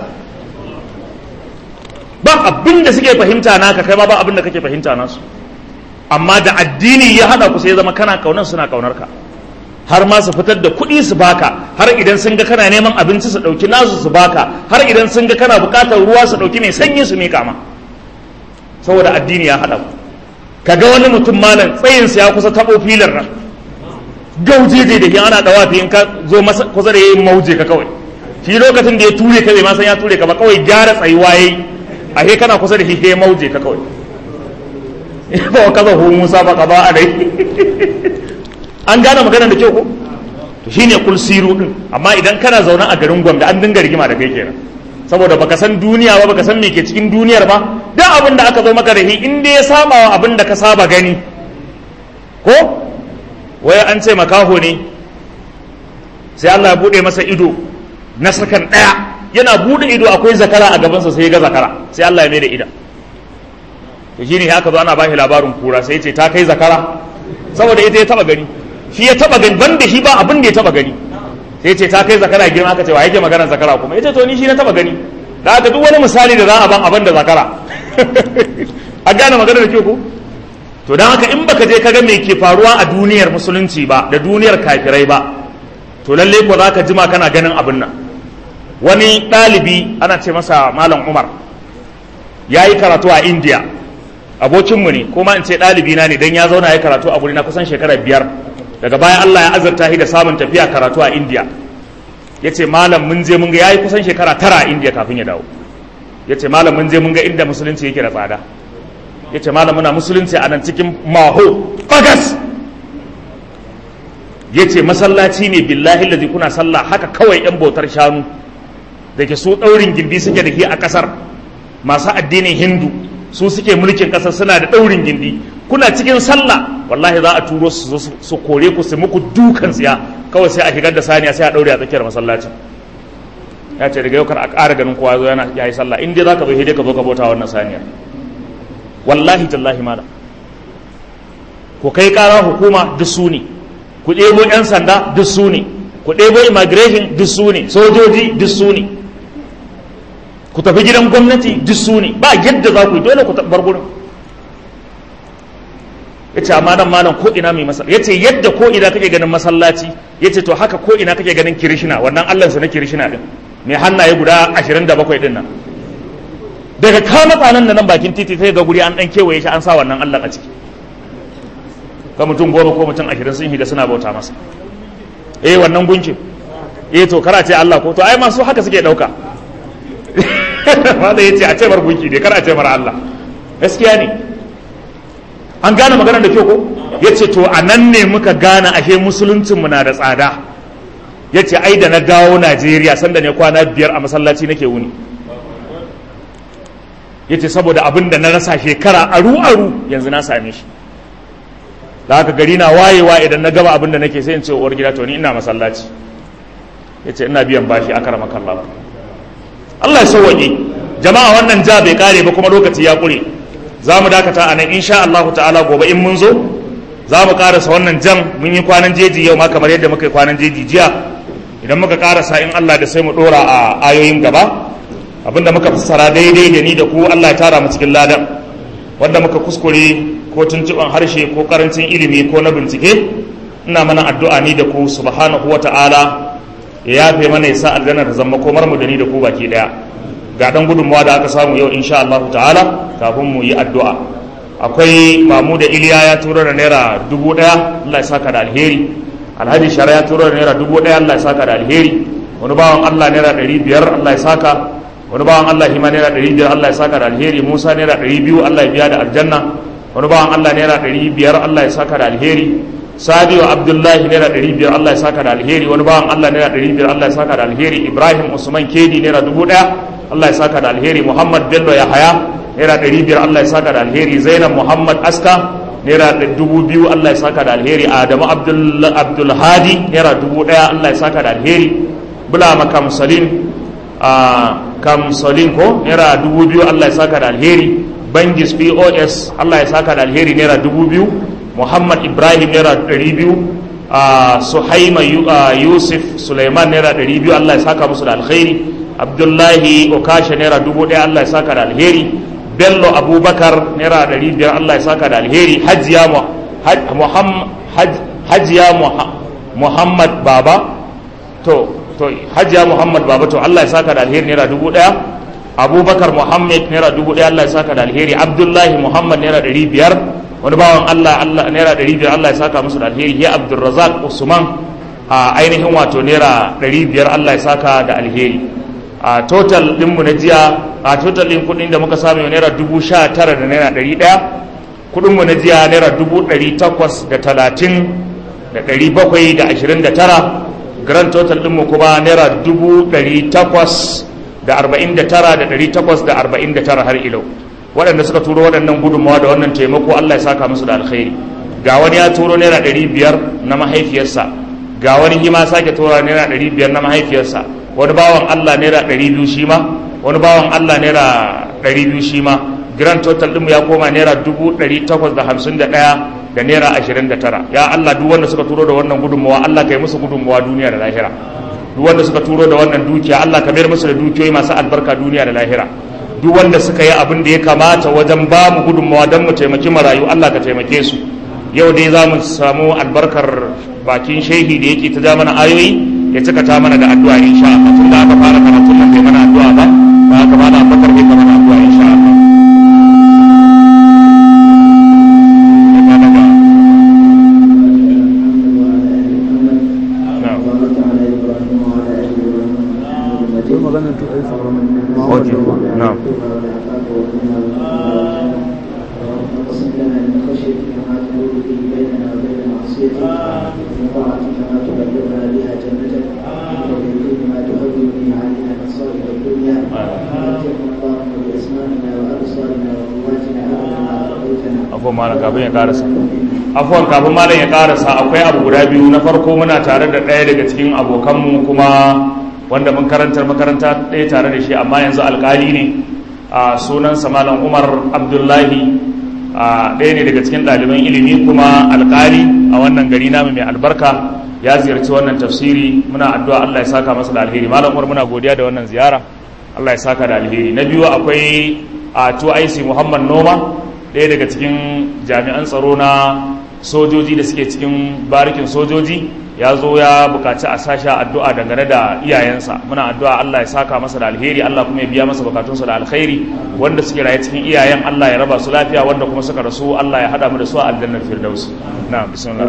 ba abin da suke fahimta naka kai ba ba abin da kake fahimta nasu amma da addini ya haɗa ku sai zama kana kaunar suna kaunar ka har ma su fitar da kuɗi su baka har idan sun ga kana neman abinci su ɗauki nasu su baka har idan sun ga kana buƙatar ruwa su ɗauki mai sanyi su miƙa ma saboda addini ya haɗa ku kaga wani mutum malam tsayinsa ya kusa taɓo filin nan gaujeje da ke ana dawafi in ka zo masa kusa da yayin mauje ka kawai shi lokacin da ya ture ka bai ma san ya ture ka ba kawai gyara tsayuwa yayi a he kana kusa da shi he mauje ka kawai ba wa kaza hu musa ba ka ba a dai an gane magana da kyau ko to shine kul siru din amma idan kana zaune a garin Gombe an dinga rigima da kai kenan saboda baka san duniya ba baka san me ke cikin duniyar ba duk abin da aka zo maka da shi in dai ya saba wa abin da ka saba gani ko wai an ce makaho ne sai Allah ya bude masa ido na sakan daya yana bude ido akwai zakara a gabansa sai ya ga zakara sai Allah ya mai da ida to shine haka zo ana bashi labarin kura sai ya ce ta kai zakara saboda ita ya taba gani shi ya taba gani banda shi ba abin da ya taba gani sai ya ce ta kai zakara girma aka ce wa yake maganar zakara kuma yace to ni shi na taba gani da haka duk wani misali da za a ban abin da zakara a gane maganar da ke ku to don haka in baka je kaga me ke faruwa a duniyar musulunci ba da duniyar kafirai ba to lalle ko za ka jima kana ganin abin nan wani ɗalibi ana ce masa malam umar ya yi karatu a india abokinmu ne kuma in ce ɗalibi na ne don ya zauna ya karatu a guri na kusan shekara biyar daga baya allah ya azurta shi da samun tafiya karatu a india ya ce malam mun je mun ga ya yi kusan shekara tara a india kafin ya dawo ya ce malam mun je mun ga inda musulunci yake da tsada ya ce malam muna musulunci a nan cikin maho bagas ya ce masallaci ne billahi lazi kuna sallah haka kawai yan bautar shanu da ke su ɗaurin gindi suke da ke a ƙasar masu addinin hindu su suke mulkin ƙasar suna da ɗaurin gindi kuna cikin sallah wallahi za a turo su su kore ku su muku dukan tsiya kawai sai a shigar da saniya sai a ɗaure a tsakiyar masallacin ya ce daga yau kar a ƙara ganin kowa zo yana yayi sallah in dai zaka bai dai ka zo ka bauta wannan saniyar wallahi tallahi mala ku kai kara hukuma duk su ne ku ɗebo 'yan sanda duk su ne ku ɗebo immigration duk su ne sojoji duk su ne ku tafi gidan gwamnati duk su ne ba yadda za ku yi dole ku bar gurin ya ce amma nan malam ko ina mai masallaci ya ce yadda ko ina kake ganin masallaci ya ce to haka ko ina kake ganin kirishina wannan allansa na kirishina din mai hannaye guda ashirin da bakwai din nan daga kama tsanan da nan bakin titi sai ga guri an dan kewaye shi an sa wannan Allah a ciki ka mutum goma ko mutum ashirin sun hida suna bauta masa eh wannan gunkin eh to kara ce Allah ko to ai masu haka suke dauka wanda yace a ce bar gunki ne kar a ce mar Allah gaskiya ne an gane maganar da kyau ko yace to a nan ne muka gane ashe musuluncin mu na da tsada yace ai da na dawo Najeriya sanda ne kwana biyar a masallaci nake wuni ya ce saboda abin da na rasa shekara aru-aru yanzu na same shi da haka gari na wayewa idan na gaba abin da nake sai in ce uwar gida to ni ina masallaci ya ce ina biyan bashi a karama kallon Allah ya sauwaƙe jama'a wannan ja bai kare ba kuma lokaci ya ƙure za mu dakata a nan insha Allah ta'ala gobe in mun zo za mu karasa wannan jan mun yi kwanan jeji yau ma kamar yadda muka yi kwanan jeji jiya idan muka karasa in Allah da sai mu dora a ayoyin gaba abinda muka fassara daidai da ni da ku Allah ya tara mu cikin ladan wanda muka kuskure ko tuntuban harshe ko karancin ilimi ko na bincike ina mana addu'a ni da ku subhanahu wata'ala ya yafe mana ya sa aljanna ta zama komar mu da ni da ku baki daya ga dan gudunmawa da aka samu yau insha Allah ta'ala kafin mu yi addu'a akwai mamu da iliya ya turo da naira dubu daya Allah ya saka da alheri alhaji shara ya turo da naira dubu daya Allah ya saka da alheri wani bawan Allah naira ɗari biyar Allah ya saka wani bawan Allah hima naira ɗari biyar Allah ya saka da alheri Musa naira ɗari biyu Allah ya biya da aljanna wani bawan Allah naira ɗari biyar Allah ya saka da alheri Sabiu Abdullahi naira ɗari biyar Allah ya saka da alheri wani bawan Allah naira ɗari biyar Allah ya saka da alheri Ibrahim Usman Kedi naira dubu ɗaya Allah ya saka da alheri Muhammad Bello Yahaya naira ɗari biyar Allah ya saka da alheri Zainab Muhammad Aska naira dubu biyu Allah ya saka da alheri Adamu Abdul Hadi naira dubu ɗaya Allah ya saka da alheri Bulama Kamsalin Kamsalin ko naira dubu biyu Allah ya saka da alheri Bangis POS Allah ya saka da alheri naira dubu biyu Muhammad Ibrahim naira ɗari biyu Suhaima Yusuf Suleiman naira ɗari biyu Allah ya saka musu da alheri Abdullahi Okasha naira dubu ɗaya Allah ya saka da alheri bello abubakar naira ɗari biyar allah ya saka da alheri hajiya muhammad baba to to hajiya muhammad baba to allah ya saka da alheri naira dubu ɗaya abubakar muhammad naira dubu ɗaya allah ya saka da alheri abdullahi muhammad naira ɗari biyar wani bawan allah allah naira ɗari biyar allah ya saka musu da alheri ya abdulrazak usman a ainihin wato naira ɗari biyar allah ya saka da alheri a total ɗinmu na jiya a total ɗin kuɗin da muka samu naira dubu sha tara da naira ɗari ɗaya kuɗinmu na jiya naira dubu ɗari takwas da talatin da ɗari bakwai da ashirin da tara grand total ɗinmu kuma naira dubu ɗari takwas da arba'in da tara da ɗari takwas da arba'in da tara har ilau waɗanda suka turo waɗannan gudunmawa da wannan taimako allah ya saka musu da alkhairi ga wani ya turo naira ɗari biyar na mahaifiyarsa ga wani hima sake tura naira ɗari biyar na mahaifiyarsa wani bawan Allah naira ɗari biyu shi ma wani bawan Allah naira ɗari biyu shi ma grand total ɗinmu ya koma naira dubu ɗari takwas da hamsin da ɗaya da naira ashirin da tara ya Allah duk wanda suka turo da wannan gudunmawa Allah ka yi musu gudunmawa duniya da lahira duk wanda suka turo da wannan dukiya Allah ka mayar musu da dukiyoyi masu albarka duniya da lahira duk wanda suka yi abin da ya kamata wajen ba mu gudunmawa don mu taimaki marayu Allah ka taimake su yau dai za mu samu albarkar bakin shehi da yake ta ja mana ayoyi ya cika ta mana da addu'a insha Allah tun da aka fara karatun nan bai mana addu'a ba ba aka fara bakar bai mana addu'a insha Allah Okay, na'am. من طاعتك ما تبلغنا بها جنتك ومن ما تهون به علينا مصائب الدنيا ومتعنا اللهم باسمائنا وابصارنا وقواتنا ابدا ما اعطيتنا afuwan malam kafin ya karasa afuwan kafin malam ya karasa akwai abu guda biyu na farko muna tare da ɗaya daga cikin abokanmu kuma wanda mun karantar makaranta ɗaya tare da shi amma yanzu alkali ne a sunansa malam umar abdullahi a ɗaya ne daga cikin ɗaliban ilimi kuma alkali a wannan gari namu mai albarka ya ziyarci wannan tafsiri muna addu'a Allah ya saka masa da alheri malam umar muna godiya da wannan ziyara Allah ya saka da alheri na biyu akwai a 2IC Muhammad Noma ɗaya daga cikin jami'an tsaro na sojoji da suke cikin barikin sojoji ya zo ya bukaci a sasha addu'a dangane da iyayensa muna addu'a Allah ya saka masa da alheri Allah kuma ya biya masa bukatunsa da alkhairi wanda suke raye cikin iyayen Allah ya raba su lafiya wanda kuma suka rasu Allah ya hada mu da su a aljannar firdaus na bismillah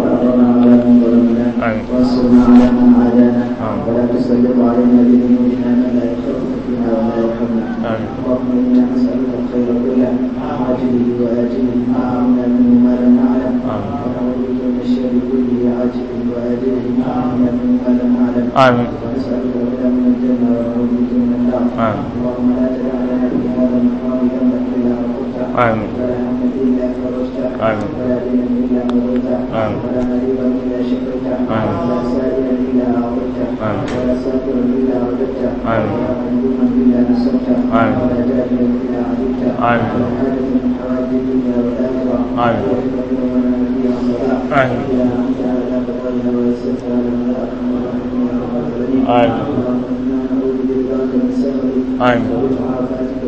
آمين. وانصرنا على من عادانا ولا تسلط علينا بذنوبنا من لا يخافك فينا ولا يرحمنا آمين. اللهم انا نسالك الخير كله عاجله واجله ما علمنا منه ما لم نعلم آمين. ونعوذ بك من الشر كله عاجله واجله ما علمنا منه ما لم نعلم آمين. ونسالك الهدى من الجنه ونعوذ بك من النار آمين. اللهم لا تدع لنا في هذا المقام ذنبا الا غفرته آمين. ولا هما الا فرجته آمين. ولا دينا الا قضيته آمين. ولا مريضا الا شفيته آمين. ولا سائلا الا اعطيته آمين. ولا سافرا الا رددته آمين. ولا مظلوما الا نصرته آمين. ولا جاهلا الا علمته آمين. ولا حاجه من حوائج الدنيا والاخره آمين. ولا تقبل لنا فيها آمين. إلى أنت على قضائها ويسرها لنا يا أرحم الراحمين يا رب العالمين آمين. اللهم إنا نعوذ برضاك من سخطك آمين. وبمعافاتك